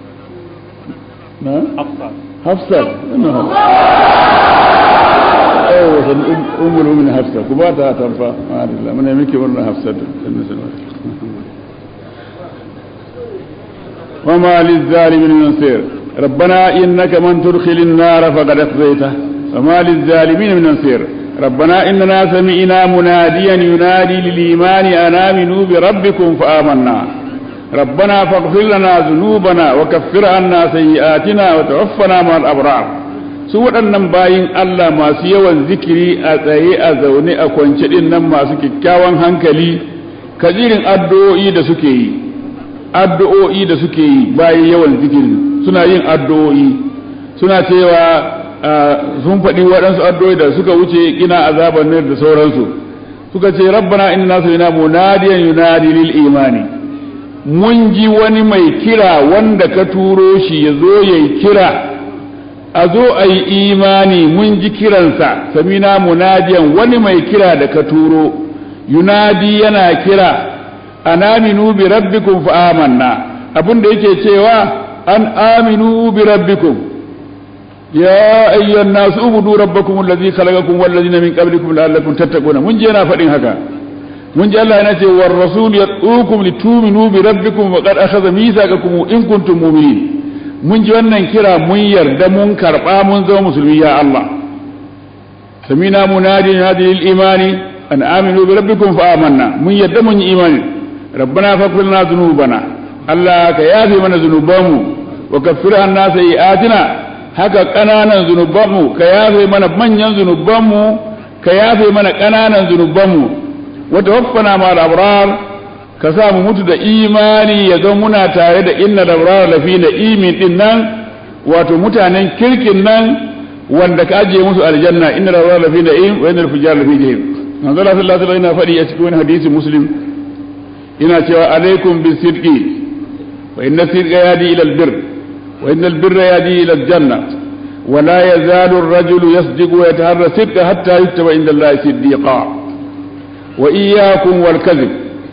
na hafsat hafsat oh san ummul mu'minin hafsa ku ba ta tamfa ma'adallah muna miki murna hafsa وما للظالمين من نصير ربنا إنك من تدخل النار فقد أخزيته وما للظالمين من نصير ربنا إننا سمعنا مناديا ينادي للإيمان أن آمنوا بربكم فآمنا ربنا فاغفر لنا ذنوبنا وكفر عنا سيئاتنا وتوفنا مع الأبرار su waɗannan bayin Allah masu yawan zikiri a tsaye a zaune a kwance ɗin nan masu kyakkyawan hankali kajirin addu'o'i da suke yi addu'o'i da suke yi bayan yawan zikiri suna yin addu'o'i suna cewa sun faɗi waɗansu addu'o'i da suka wuce ina azaban nar da sauransu suka ce rabbana inna sami'na munadiyan yunadi lil imani mun ji wani mai kira wanda ka turo shi ya zo yayi kira a zo a yi imani mun ji kiransa samina munadiyan wani mai kira da ka turo yunadi yana kira anaminu bi rabbikum fa amanna abin da yake cewa an aminu bi rabbikum ya ayyuhan nas ubudu rabbakum allazi khalaqakum wal ladina min qablikum la'allakum tattaquna mun je na fadin haka mun ji Allah yana ce war rasul yad'ukum litu'minu bi rabbikum wa qad akhadha mithaqakum in kuntum mu'minin mun ji wannan kira mun yarda mun karba mun zama musulmi ya Allah samina munadi hadi lil imani an aminu bi rabbikum fa amanna mun yarda mun yi imani rabbana faghfir lana dhunubana Allah ka yafe mana zunubanmu wa kaffir anna sayi'atina haka kananan zunubanmu ka yafe mana manyan zunubanmu ka yafe mana kananan zunubanmu wa tawaffana ma al-abrar ka sa mu mutu da imani ya zama muna tare da inna labrar lafi da imin din nan wato mutanen kirkin nan wanda ka ajiye musu aljanna inna labrar lafi da im wa inna fujar lafi jahim manzo Allah sallallahu alaihi wasallam faɗi a cikin wani hadisi muslim ina cewa alaikum bisidqi wa inna sidqa yadi ila albir wa inna albirra yadi ila aljanna ولا يزال الرجل يصدق ويتهرى صدقا حتى يكتب عند الله صديقا وإياكم والكذب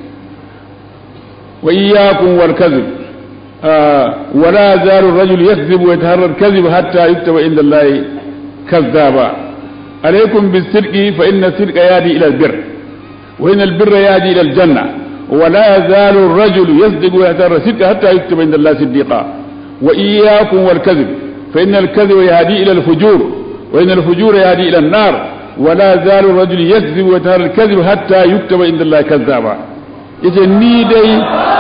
وإياكم والكذب آه ولا يزال الرجل يكذب ويتهرى الكذب حتى يكتب عند الله كذابا عليكم بالصدق فإن الصدق يهدي إلى البر وإن البر يهدي إلى الجنة ولا يزال الرجل يصدق ويتهرى الصدق حتى يكتب عند الله صديقا وإياكم والكذب فإن الكذب يهدي إلى الفجور وإن الفجور يهدي إلى النار ولا يزال الرجل يكذب ويتهرى الكذب حتى يكتب عند الله كذابا yace ni dai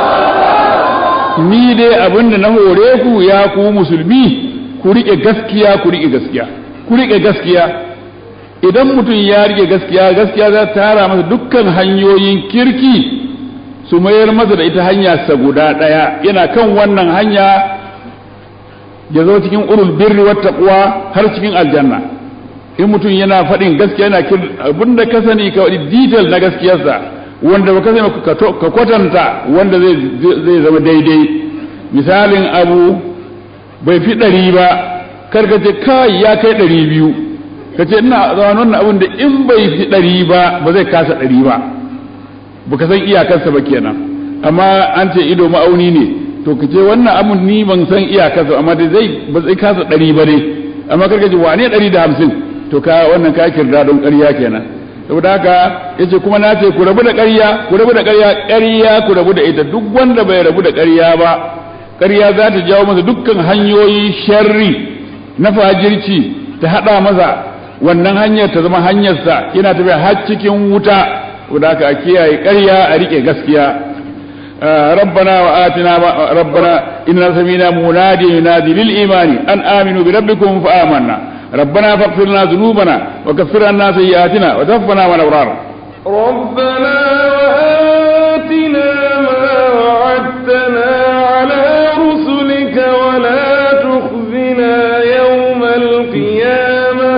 ni dai abinda na hore ku ya ku musulmi ku rike gaskiya ku rike gaskiya ku rike gaskiya idan mutum ya rike gaskiya gaskiya za ta tara masa dukkan hanyoyin kirki su mayar masa da ita hanya sa guda daya yana kan wannan hanya ya zo cikin ulul birri wat taqwa har cikin aljanna in mutum yana faɗin gaskiya yana abinda ka sani ka wadi detail na gaskiyarsa wanda ba ka sani ka kwatanta wanda zai zama daidai misalin abu bai fi ɗari ba karka ce kai ya kai ɗari biyu ka ce ina zama wannan abin da in bai fi ɗari ba ba zai kasa ɗari ba ba ka san iyakarsa ba kenan amma an ce ido ma'auni ne to ka ce wannan abin ni ban san iyakarsa amma da zai ba zai kasa ɗari ba ne amma karka ce wane ɗari da hamsin to ka wannan ka kirda don ƙarya kenan saboda haka yace kuma na ce ku rabu da ƙarya ku rabu da ƙarya ƙarya ku rabu da ita duk wanda bai rabu da ƙarya ba ƙarya za ta jawo masa dukkan hanyoyi sharri na fajirci ta hada masa wannan hanyar ta zama hanyarsa yana tafiya har cikin wuta saboda haka a kiyaye ƙarya a rike gaskiya ربنا وآتنا ربنا إننا سمينا منادي ينادي للإيمان أن آمنوا بربكم فآمنا ربنا فاغفر لنا ذنوبنا وكفر عنا سيئاتنا وتوفنا مع الابرار ربنا وآتنا ما وعدتنا على رسلك ولا تخزنا يوم القيامة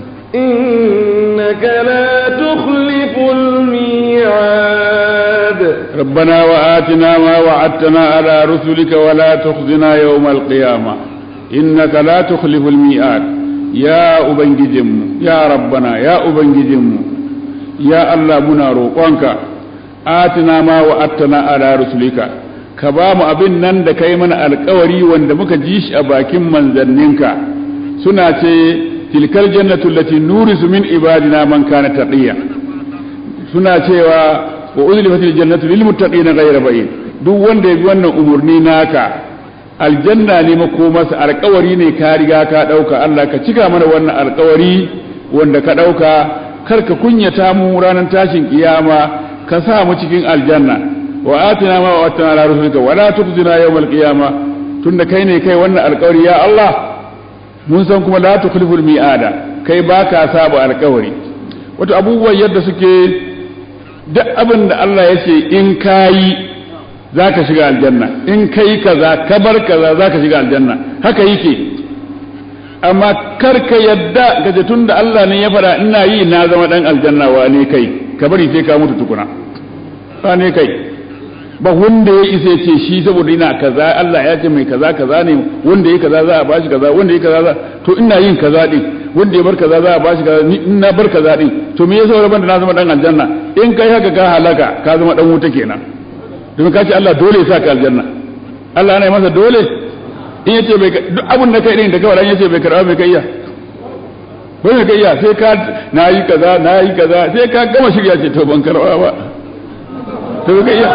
إنك لا تخلف الميعاد ربنا وآتنا ما وعدتنا على رسلك ولا تخزنا يوم القيامة إنك لا تخلف الميعاد ya Ubangijinmu, ya Rabbana, ya Ubangijinmu, ya Allah muna roƙonka, atina ma wa attana ala rusulika, ka ba mu abin nan da kai mana alkawari wanda muka ji shi a bakin manzanninka, suna ce tilkal jannatu allati nurisu min ibadina man kana taqiya suna cewa wa uzlifatil jannatu lil muttaqina ghayra ba'id duk wanda ya bi wannan umurni naka aljanna ne makomarsa alkawari ne ka riga ka dauka Allah ka cika mana wannan alkawari wanda ka dauka kar ka kunyata mu ranar tashin kiyama ka sa mu cikin aljanna wa atina ma wa atina ala rusulika wala tukhzina yawmal qiyama tunda kai ne kai wannan alkawari ya Allah mun san kuma la tukhliful mi'ada kai baka saba alkawari wato abubuwan yadda suke duk abin da Allah ya ce in kayi za ka shiga aljanna in kai kaza ka bar kaza za ka shiga aljanna haka yake amma kar ka yadda gaje tun da Allah ne ya faɗa ina yi na zama ɗan aljanna wa ne kai ka bari sai ka mutu tukuna ba ne kai ba wanda ya isa ce shi saboda ina kaza Allah ya ce mai kaza kaza ne wanda ya kaza za a bashi kaza wanda ya kaza za to ina yin kaza din wanda ya bar kaza za a bashi kaza ni in na bar kaza din to me yasa rabon da na zama dan aljanna in kai haka ka halaka ka zama dan wuta kenan domin ka ce Allah dole ya sa ka aljanna Allah yana masa dole in yace bai duk abun da kai din da kawai yace bai karba bai kai iya bai kai iya sai ka nayi kaza nayi kaza sai ka gama shirya ce to ban karba ba to bai kai iya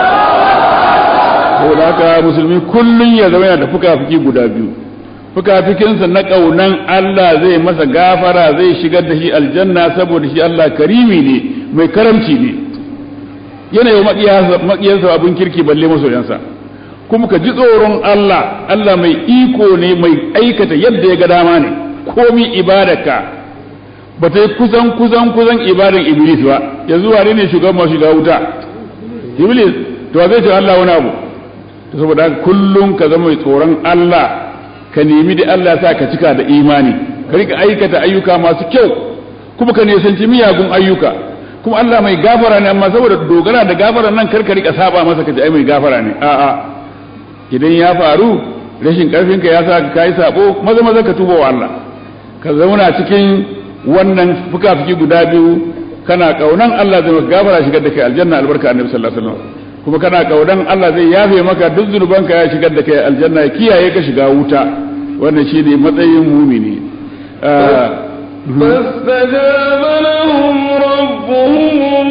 saboda haka musulmi kullun ya zama yana da fuka-fuki guda biyu fuka-fukinsa na ƙaunan Allah zai masa gafara zai shigar da shi aljanna saboda shi Allah karimi ne mai karamci ne yana yi maƙiyarsa abin kirki balle masoyansa kuma ka ji tsoron Allah Allah mai iko ne mai aikata yadda ya ga dama ne komi ibadarka ba ta yi kusan kusan kusan ibadan iblis ba yanzu wane ne shugaban masu shiga wuta iblis to zai ce Allah wani abu saboda kullum ka zama mai tsoron Allah ka nemi da Allah sa ka cika da imani ka rika aikata ayyuka masu kyau kuma ka nisanci miyagun ayyuka kuma Allah mai gafara ne amma saboda dogara da gafara nan kar ka rika saba masa ka ji ai mai gafara ne a'a idan ya faru rashin karfin ka ya sa ka kai sabo maza maza ka tuba wa Allah ka zauna cikin wannan fuka-fuki guda biyu kana kaunan Allah zai maka gafara shigar da kai aljanna albarka annabi sallallahu alaihi wasallam kuma kana kaudan Allah zai yafe maka duk zunubanka ya shigar da kai aljanna ya kiyaye ka shiga wuta wannan shine matsayin mumini فاستجاب لهم ربهم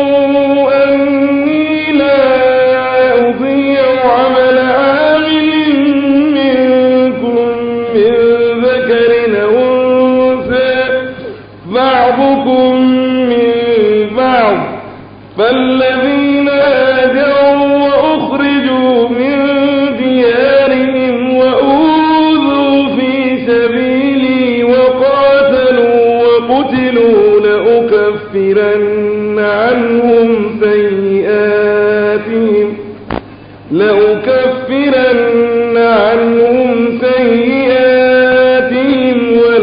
أني لا أضيع عمل عامل منكم من ذكر أو أنثى بعضكم من بعض فالذين هاجروا وأخرجوا من ديارهم وأوذوا في سبيلي وقاتلوا وقتلوا لأكفرن عنهم سيئاتهم لأكفرن عنهم سيئاتهم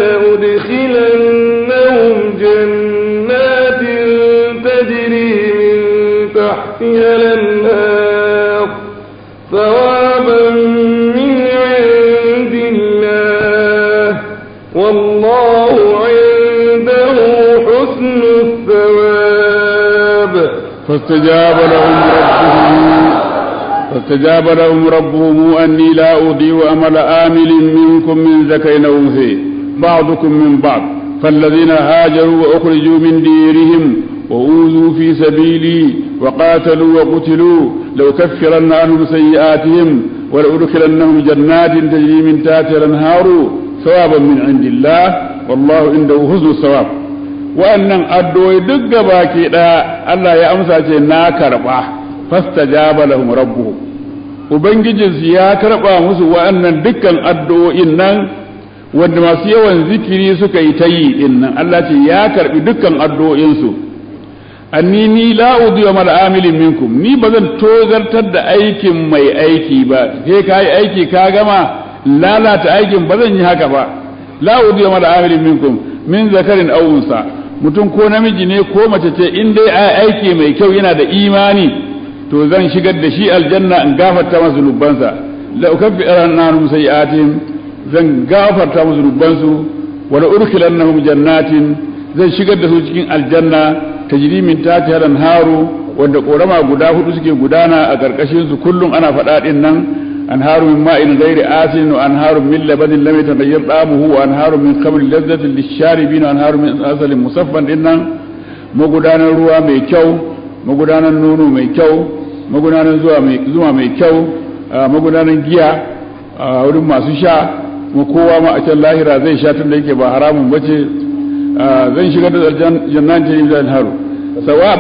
ولأدخلنهم جنات تجري من تحتها الأنهار ثوابا من عند الله والله عنده حسن الثواب فاستجاب لهم ربهم فاستجاب لهم ربهم أني لا أضيع عمل آمل منكم من ذكر أو أنثى بعضكم من بعض فالذين هاجروا وأخرجوا من ديرهم وأوذوا في سبيلي وقاتلوا وقتلوا لأكفرن عنهم سيئاتهم ولأدخلنهم جنات تجري من تحتها الأنهار ثوابا من عند الله والله عنده حسن الثواب wa'annan addu'o'i duk gabaki ɗaya Allah ya amsa ce na karɓa fastajaba lahum rabbuhum ubangijinsu ya karɓa musu wa'annan dukkan addu'o'in nan wanda masu yawan zikiri suka yi ta yi din nan Allah ce ya karɓi dukkan addu'o'insu anni ni la udiyu mal amilin minkum ni bazan tozartar da aikin mai aiki ba sai ka yi aiki ka gama lalata aikin bazan yi haka ba la udiyu mal amilin minkum min zakarin aw unsa mutum ko namiji ne ko mace ce in dai ai aiki mai kyau yana da imani to zan shigar da shi aljanna in gafarta masa zunubansa la ukaffiranna anhum sayi'atihim zan gafarta musu zunubansu wa la udkhilannahum jannatin zan shigar da su cikin aljanna tajri min tahtiha al-anharu wanda korama guda hudu suke gudana a karkashin su kullum ana faɗa din nan anharu min ma'in ghairi asin wa anharu min labanin lam yataghayyar ta'amuhu wa anharu min khamrin lazzatin lisharibin wa anharu min asalin musaffan dinnan magudanar ruwa mai kyau magudanar nono mai kyau magudanar zuma mai kyau magudanar giya a wurin masu sha kuma kowa ma a can lahira zai sha tun da yake ba haramun bace zan shiga da jannan ta yi zai haru sawab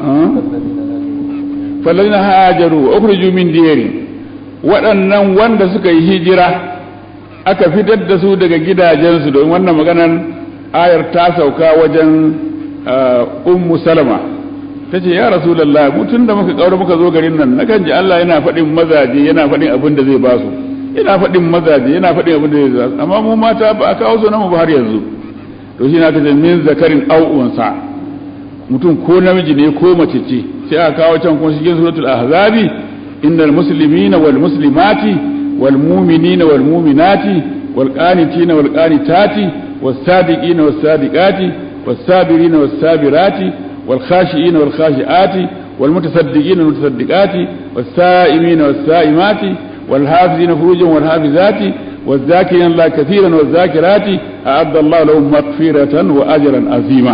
fallazina hajaru ukhriju min diyari waɗannan wanda suka yi hijira aka fitar da su daga gidajensu don wannan maganar ayar ta sauka wajen ummu salama ta ce ya rasulallah mutum da muka kaura muka zo garin nan nakan ji Allah yana faɗin mazaje yana faɗin abin da zai ba su yana faɗin mazaje yana faɗin abin da zai ba su amma mu mata ba a kawo su namu ba har yanzu to shi na kace min zakarin au'unsa mutum ko namiji ne ko mace ce sai aka kawo can kuma cikin suratul ahzabi innal muslimina wal muslimati wal mu'minina wal mu'minati wal qanitina wal qanitati was sadiqina was sadiqati was sabirina was sabirati والخاشئين والخاشئات والمتصدقين والمتصدقات والسائمين والسائمات والحافظين فروجا والحافظات والذاكرين الله كثيرا والذاكرات أعد الله لهم مغفرة وأجرا عظيما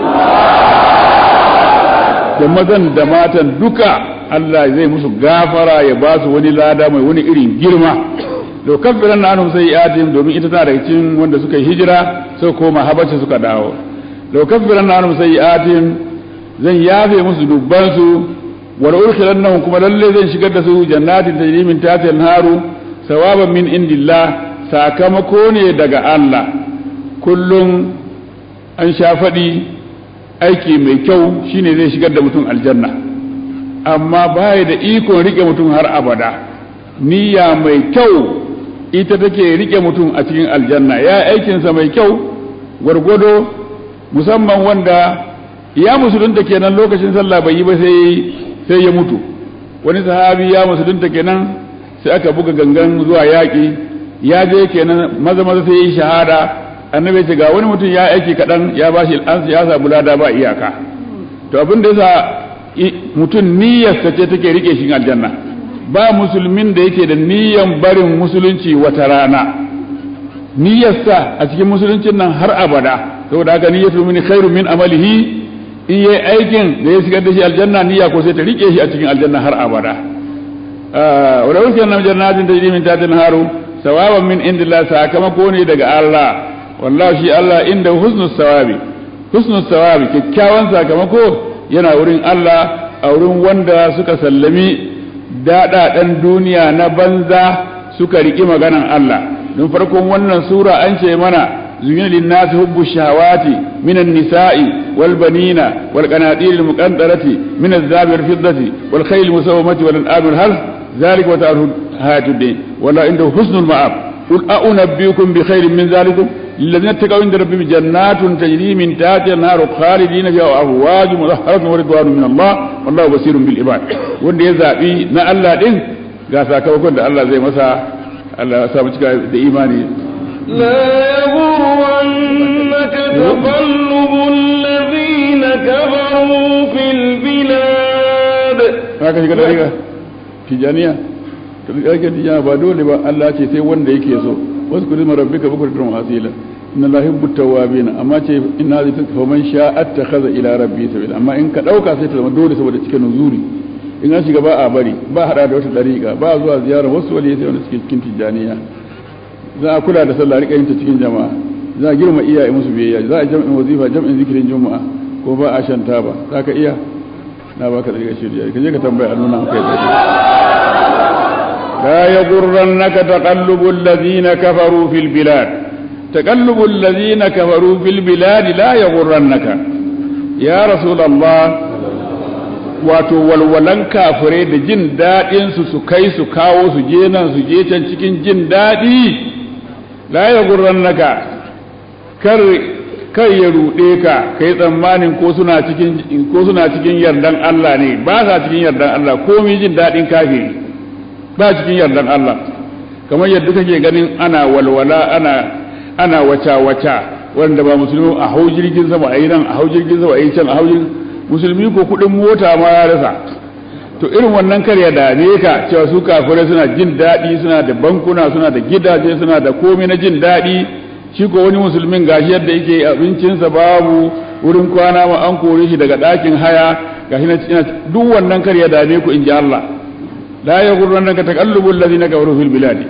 da mazan da matan duka Allah zai musu gafara ya ba su wani lada mai wani irin girma to kafiran na anhum sayyi'atihim domin ita tana daga cikin wanda suka yi hijira suka koma habasha suka dawo to kafiran na anhum sayyi'atihim zan yafe musu dubbansu wal urkhilannahum kuma lalle zan shigar da su jannatin tajri min tahtiha al-haru sawaban min indillah sakamako ne daga Allah kullum an sha faɗi aiki mai kyau shine zai shigar da mutum aljanna amma baya da ikon rike mutum har abada niyya mai kyau ita take rike mutum a cikin aljanna ya aikinsa mai kyau gwargwado musamman wanda ya musulunta kenan lokacin sallah bai yi ba sai sai ya mutu wani sahabi ya musulunta kenan sai aka buga gangan zuwa yaƙi ya je kenan maza maza sai ya yi shahada annabi ce ga wani mutum ya aiki kaɗan ya ba shi an ya samu lada ba iyaka to abin da yasa mutum niyyarsa ce take rike shi aljanna ba musulmin da yake da niyyan barin musulunci wata rana niyyarsa a cikin musuluncin nan har abada saboda haka niyyatu min khairu min amalihi in yi aikin da ya shigar da shi aljanna niyya ko sai ta rike shi a cikin aljanna har abada wa da wuce nan jannatin tajri min tahtiha al-haru sawaban min indillah sakamako ne daga Allah wallahi shi Allah inda husnus sawabi husnus sawabi kyakkyawan sakamako yana wurin Allah a wurin wanda suka sallami daɗaɗen duniya na banza suka riƙi maganan Allah don farkon wannan sura an ce mana زين للناس حب الشهوات من النساء والبنين والقناطير المقنطرة من الذهب والفضة والخيل المسومة والأنعام والحرث ذلك وتعرف حياة الدين ولا عنده حسن المآب قل أنبئكم بخير من ذلكم للذين اتقوا عند ربهم جنات تجري من تحتها النار خالدين فيها وأزواج مطهرة ورضوان من الله والله بصير بالعباد wanda ya zaɓi na Allah ɗin ga sakamakon da Allah zai masa Allah ya samu cika da imani لا يغرنك تقلب الذين كفروا في البلاد haka shiga da riga tijaniya to riga tijaniya ba dole ba Allah ce sai wanda yake so wasu kudin rabbika bukuratan asila inna la yuhibbu tawwabin amma ce inna zai tafa man sha'a attakhadha ila rabbi sabila amma in ka dauka sai ta zama dole saboda cikin nuzuri in an shiga ba a bari ba hada da wata dariƙa ba zuwa ziyara wasu wali sai wanda suke cikin tijaniya za a kula da sallah rika yin ta cikin jama'a za a girma iyaye musu biyayya za a jam'in wazifa jam'in zikirin juma'a ko ba a shan taba za ka iya na baka da riga shirya ka je ka tambaya a nuna kai da la yaghurrannaka taqallubu alladhina kafaru fil bilad taqallubu alladhina kafaru fil bilad la yaghurrannaka ya rasulullah wato walwalan kafirai da jin daɗin su su kai su kawo su je nan su je can cikin jin daɗi la ya gurrannaka kar kar ya ruɗe ka kai tsammanin ko suna cikin ko suna cikin yardan Allah ne ba sa cikin yardan Allah komai jin daɗin kafiri ba cikin yardan Allah kamar yadda kake ganin ana walwala ana ana wata wata wanda ba musulmi a hau jirgin sama a yi nan a hau jirgin sama a yi can a hau jirgin musulmi ko kudin mota ma ya rasa to irin wannan kar ya dame ka cewa su kafirai suna jin daɗi suna da bankuna suna da gidaje suna da komai na jin daɗi shi ko wani musulmin gashi yadda yake abincinsa babu wurin kwana ma an kore shi daga ɗakin haya gashi na duk wannan kar ya dame ku in ji Allah la ya gurran ka taqallubul ladina kafaru fil biladi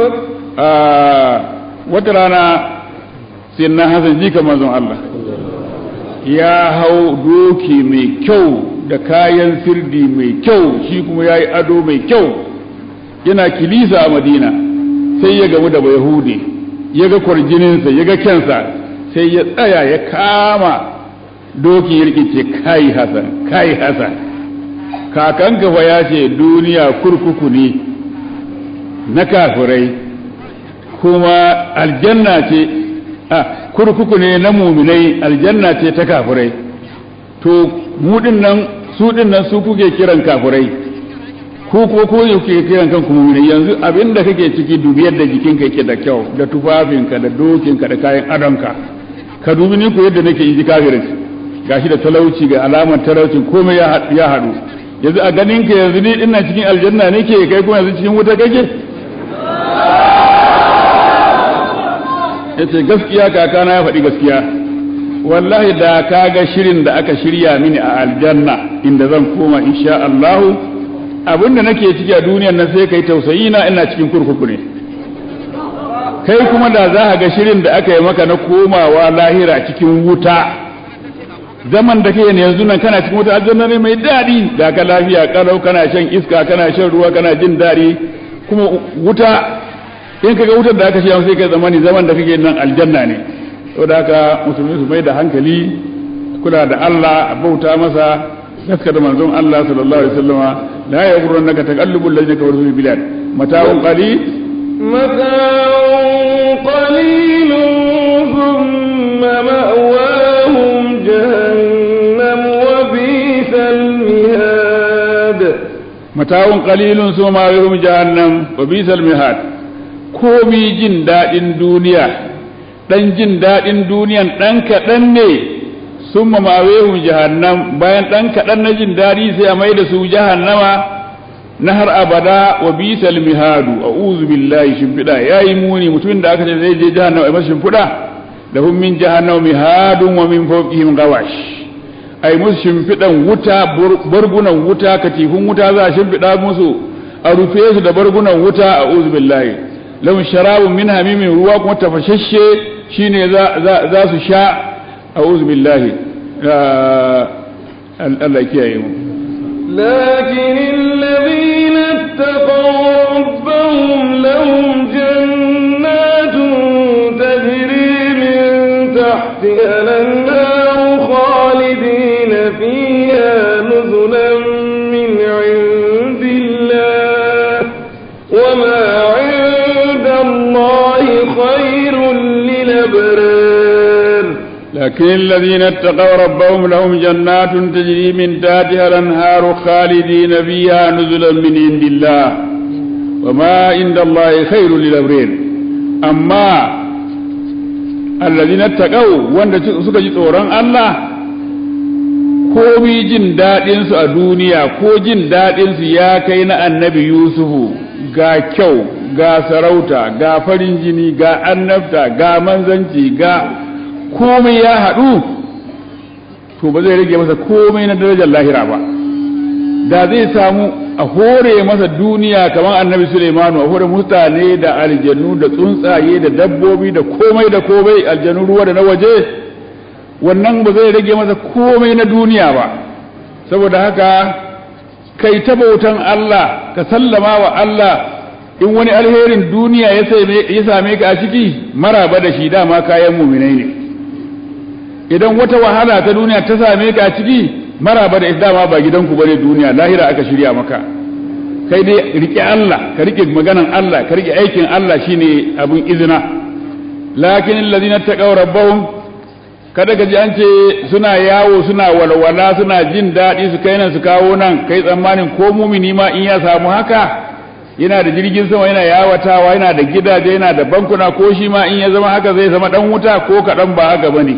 wata rana sai na hasan jika manzon Allah ya hau doki mai kyau da kayan sirdi mai kyau shi kuma ya yi ado mai kyau yana kilisa a madina sai ya gamu da yahudi ya ga kwarjininsa ya ga kyansa sai ya tsaya ya kama doki ya rikice kai hasan kai hasan kakanka fa ya ce duniya kurkuku ne na kafirai kuma aljanna ce a kurkuku ne na muminai aljanna ce ta kafirai to mu nan su nan su kuke kiran kafirai ko ko ko kuke kiran kanku muminai yanzu abinda kake ciki dubi yadda jikinka yake da kyau da tufafinka da dokinka da kayan adonka ka dubi ni ko yadda nake inji kafirin gashi da talauci ga alamar talaucin komai ya haɗu yanzu a ganin ka yanzu ni ina cikin aljanna nake kai kuma yanzu cikin wuta kake yace gaskiya kakana ya faɗi gaskiya wallahi da ka ga shirin da aka shirya mini a aljanna inda zan koma insha Allahu abinda nake ciki a duniyar nan sai kai tausayi na ina cikin kurkuku ne kai kuma da za ka ga shirin da aka yi maka na komawa lahira cikin wuta zaman da kai ne yanzu nan kana cikin wuta aljanna ne mai daɗi ga ka lafiya kalau kana shan iska kana shan ruwa kana jin daɗi kuma wuta in kaga wutar da aka shi sai kai zamani zaman da kake nan aljanna ne saboda haka musulmi su mai da hankali kula da Allah a bauta masa gaskata manzon Allah sallallahu alaihi wasallama la yaghurrannaka taqallubul ladina kafaru fil bilad mata'un qalil mata'un qalilun thumma ma'wahum jahannam wa bisal mihad mata'un qalilun thumma ma'wahum jahannam wa bisal mihad komi jin daɗin duniya ɗan jin daɗin duniyan ɗan kaɗan ne sun mamawehun jahannam bayan ɗan kaɗan na jin daɗi sai a mai da su jahannama na har abada wa bisal mihadu a uzu billahi shimfiɗa ya yi muni mutumin da aka ce zai je jahannama a masa shimfiɗa da hun min jahannama mihadun wa min fawqihim gawash ai musu shimfiɗan wuta bargunan wuta katifun wuta za a shimfiɗa musu a rufe su da bargunan wuta a uzu billahi lahum sharabun min hamimin ruwa kuma tafashashe shine za su sha a'udhu billahi Allah kiyaye mu لكن الذين اتقوا ربهم لهم جنات تجري من تحتها الأنهار خالدين فيها نزلا من عند الله وما عند الله خير للأبرار لكن الذين اتقوا ربهم لهم جنات تجري من تحتها الأنهار خالدين فيها نزلا من عند الله وما عند الله خير للأبرار أما الذين اتقوا وان سكا tsoron Allah komi jin daɗinsu a duniya ko jin daɗinsu ya kai na annabi Yusufu ga kyau ga sarauta ga farin jini ga annabta ga manzanci ga komai ya haɗu to ba zai rage masa komai na darajar lahira ba da zai samu a hore masa duniya kamar annabi Suleimanu a hore mutane da aljannu da tsuntsaye da dabbobi da komai da komai aljannu ruwa da na waje wannan ba zai rage masa komai na duniya ba saboda haka kai ta bautan Allah ka sallama wa Allah in wani alherin duniya ya same ka a ciki maraba da shi dama kayan muminai ne idan wata wahala ta duniya ta same ka a ciki maraba da dama ba gidanku bane duniya lahira aka shirya maka kai dai rike Allah ka rike maganan Allah ka rike aikin Allah shine abun izina lakin alladhina taqaw rabbahum kada ka ji an ce suna yawo suna walwala suna jin daɗi su kai nan su kawo nan kai tsammanin ko mumini ma in ya samu haka yana da jirgin sama yana yawatawa yana da gidaje yana da bankuna ko shi ma in ya zama haka zai zama dan wuta ko kaɗan ba haka bane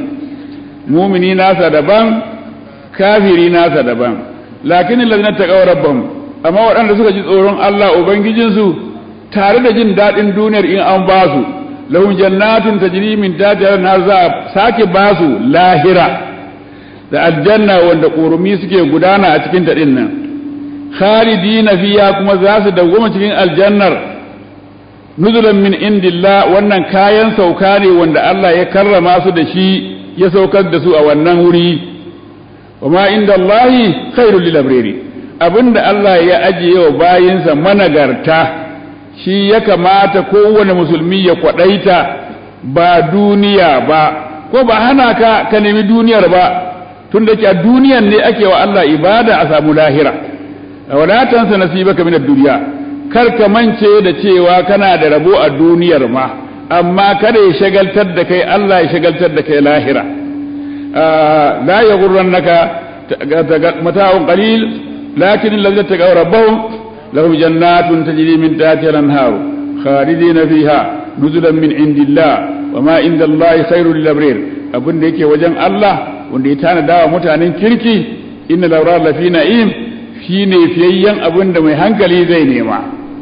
mumini nasa daban kafiri nasa daban lakin alladhina taqaw rabbahum amma waɗanda suka ji tsoron Allah ubangijinsu tare da jin daɗin duniyar in an ba su lahum jannatun tajri min tahtiha al za a sake ba su lahira da aljanna wanda ƙorumi suke gudana a cikin ta nan khalidina fiya kuma za su dawwama cikin aljannar nuzulan min indillah wannan kayan sauka ne wanda Allah ya karrama su da shi ya saukar da su a wannan wuri wa ma inda Allahi khairul lil abrari abinda Allah ya ajiye wa bayinsa managarta shi ya kamata kowane musulmi ya kwadaita ba duniya ba ko ba hana ka ka nemi duniyar ba tun da ke a duniyan ne ake wa Allah ibada a samu lahira wala tansa nasibaka min ad-dunya kar ka mance da cewa kana da rabo a duniyar ma amma kada ya shagaltar da kai Allah ya shagaltar da kai lahira la yaghurrannaka mata'un qalil lakin alladhina taqaw rabbahum lahum jannatun tajri min tahtiha al-anhar khalidina fiha nuzulan min indillah wama inda Allah khairul lil abrar abin da yake wajen Allah wanda ya tanada wa mutanen kirki inna lawra lafi na'im shine fiyayyen abin da mai hankali zai nema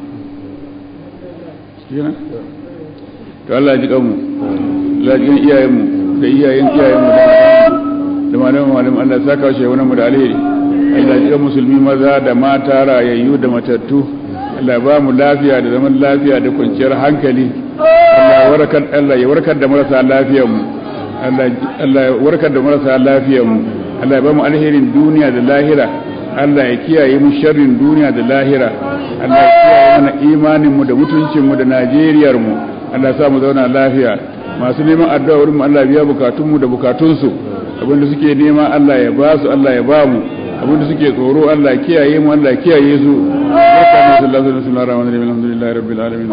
to Allah ji kanmu Allah ji iyayenmu da iyayen iyayenmu da malaman malaman Allah ya saka shi wani mu da alheri Allah ji musulmi maza da mata rayayyu da matattu Allah ba mu lafiya da zaman lafiya da kwanciyar hankali Allah ya warkar Allah ya warkar da marasa lafiyar mu Allah ya warkar da marasa lafiyar mu Allah ya ba mu alherin duniya da lahira Allah ya kiyaye mu sharrin duniya da lahira Allah ya kiyaye mana imanin mu da mutuncin mu da Najeriyar mu Allah ya sa mu zauna lafiya masu neman addu'a wurin mu Allah biya bukatun mu da bukatun su abinda suke nema Allah ya ba su Allah ya ba mu abinda suke tsoro Allah ya kiyaye mu Allah ya kiyaye su sallallahu alaihi wasallam alhamdulillahi rabbil alamin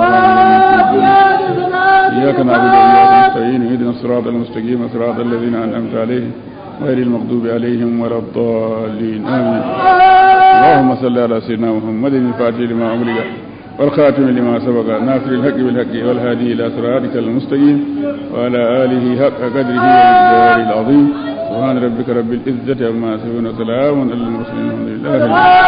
إياك نعبد وإياك نستعين اهدنا الصراط المستقيم صراط الذين أنعمت عليهم غير المغضوب عليهم ولا الضالين آمين اللهم صل على سيدنا محمد الفاتح لما أمرك والخاتم لما سبق ناصر الحق بالحق والهادي إلى صراطك المستقيم وعلى آله حق قدره والجوار العظيم سبحان ربك رب العزة عما يصفون وسلام على المرسلين الحمد لله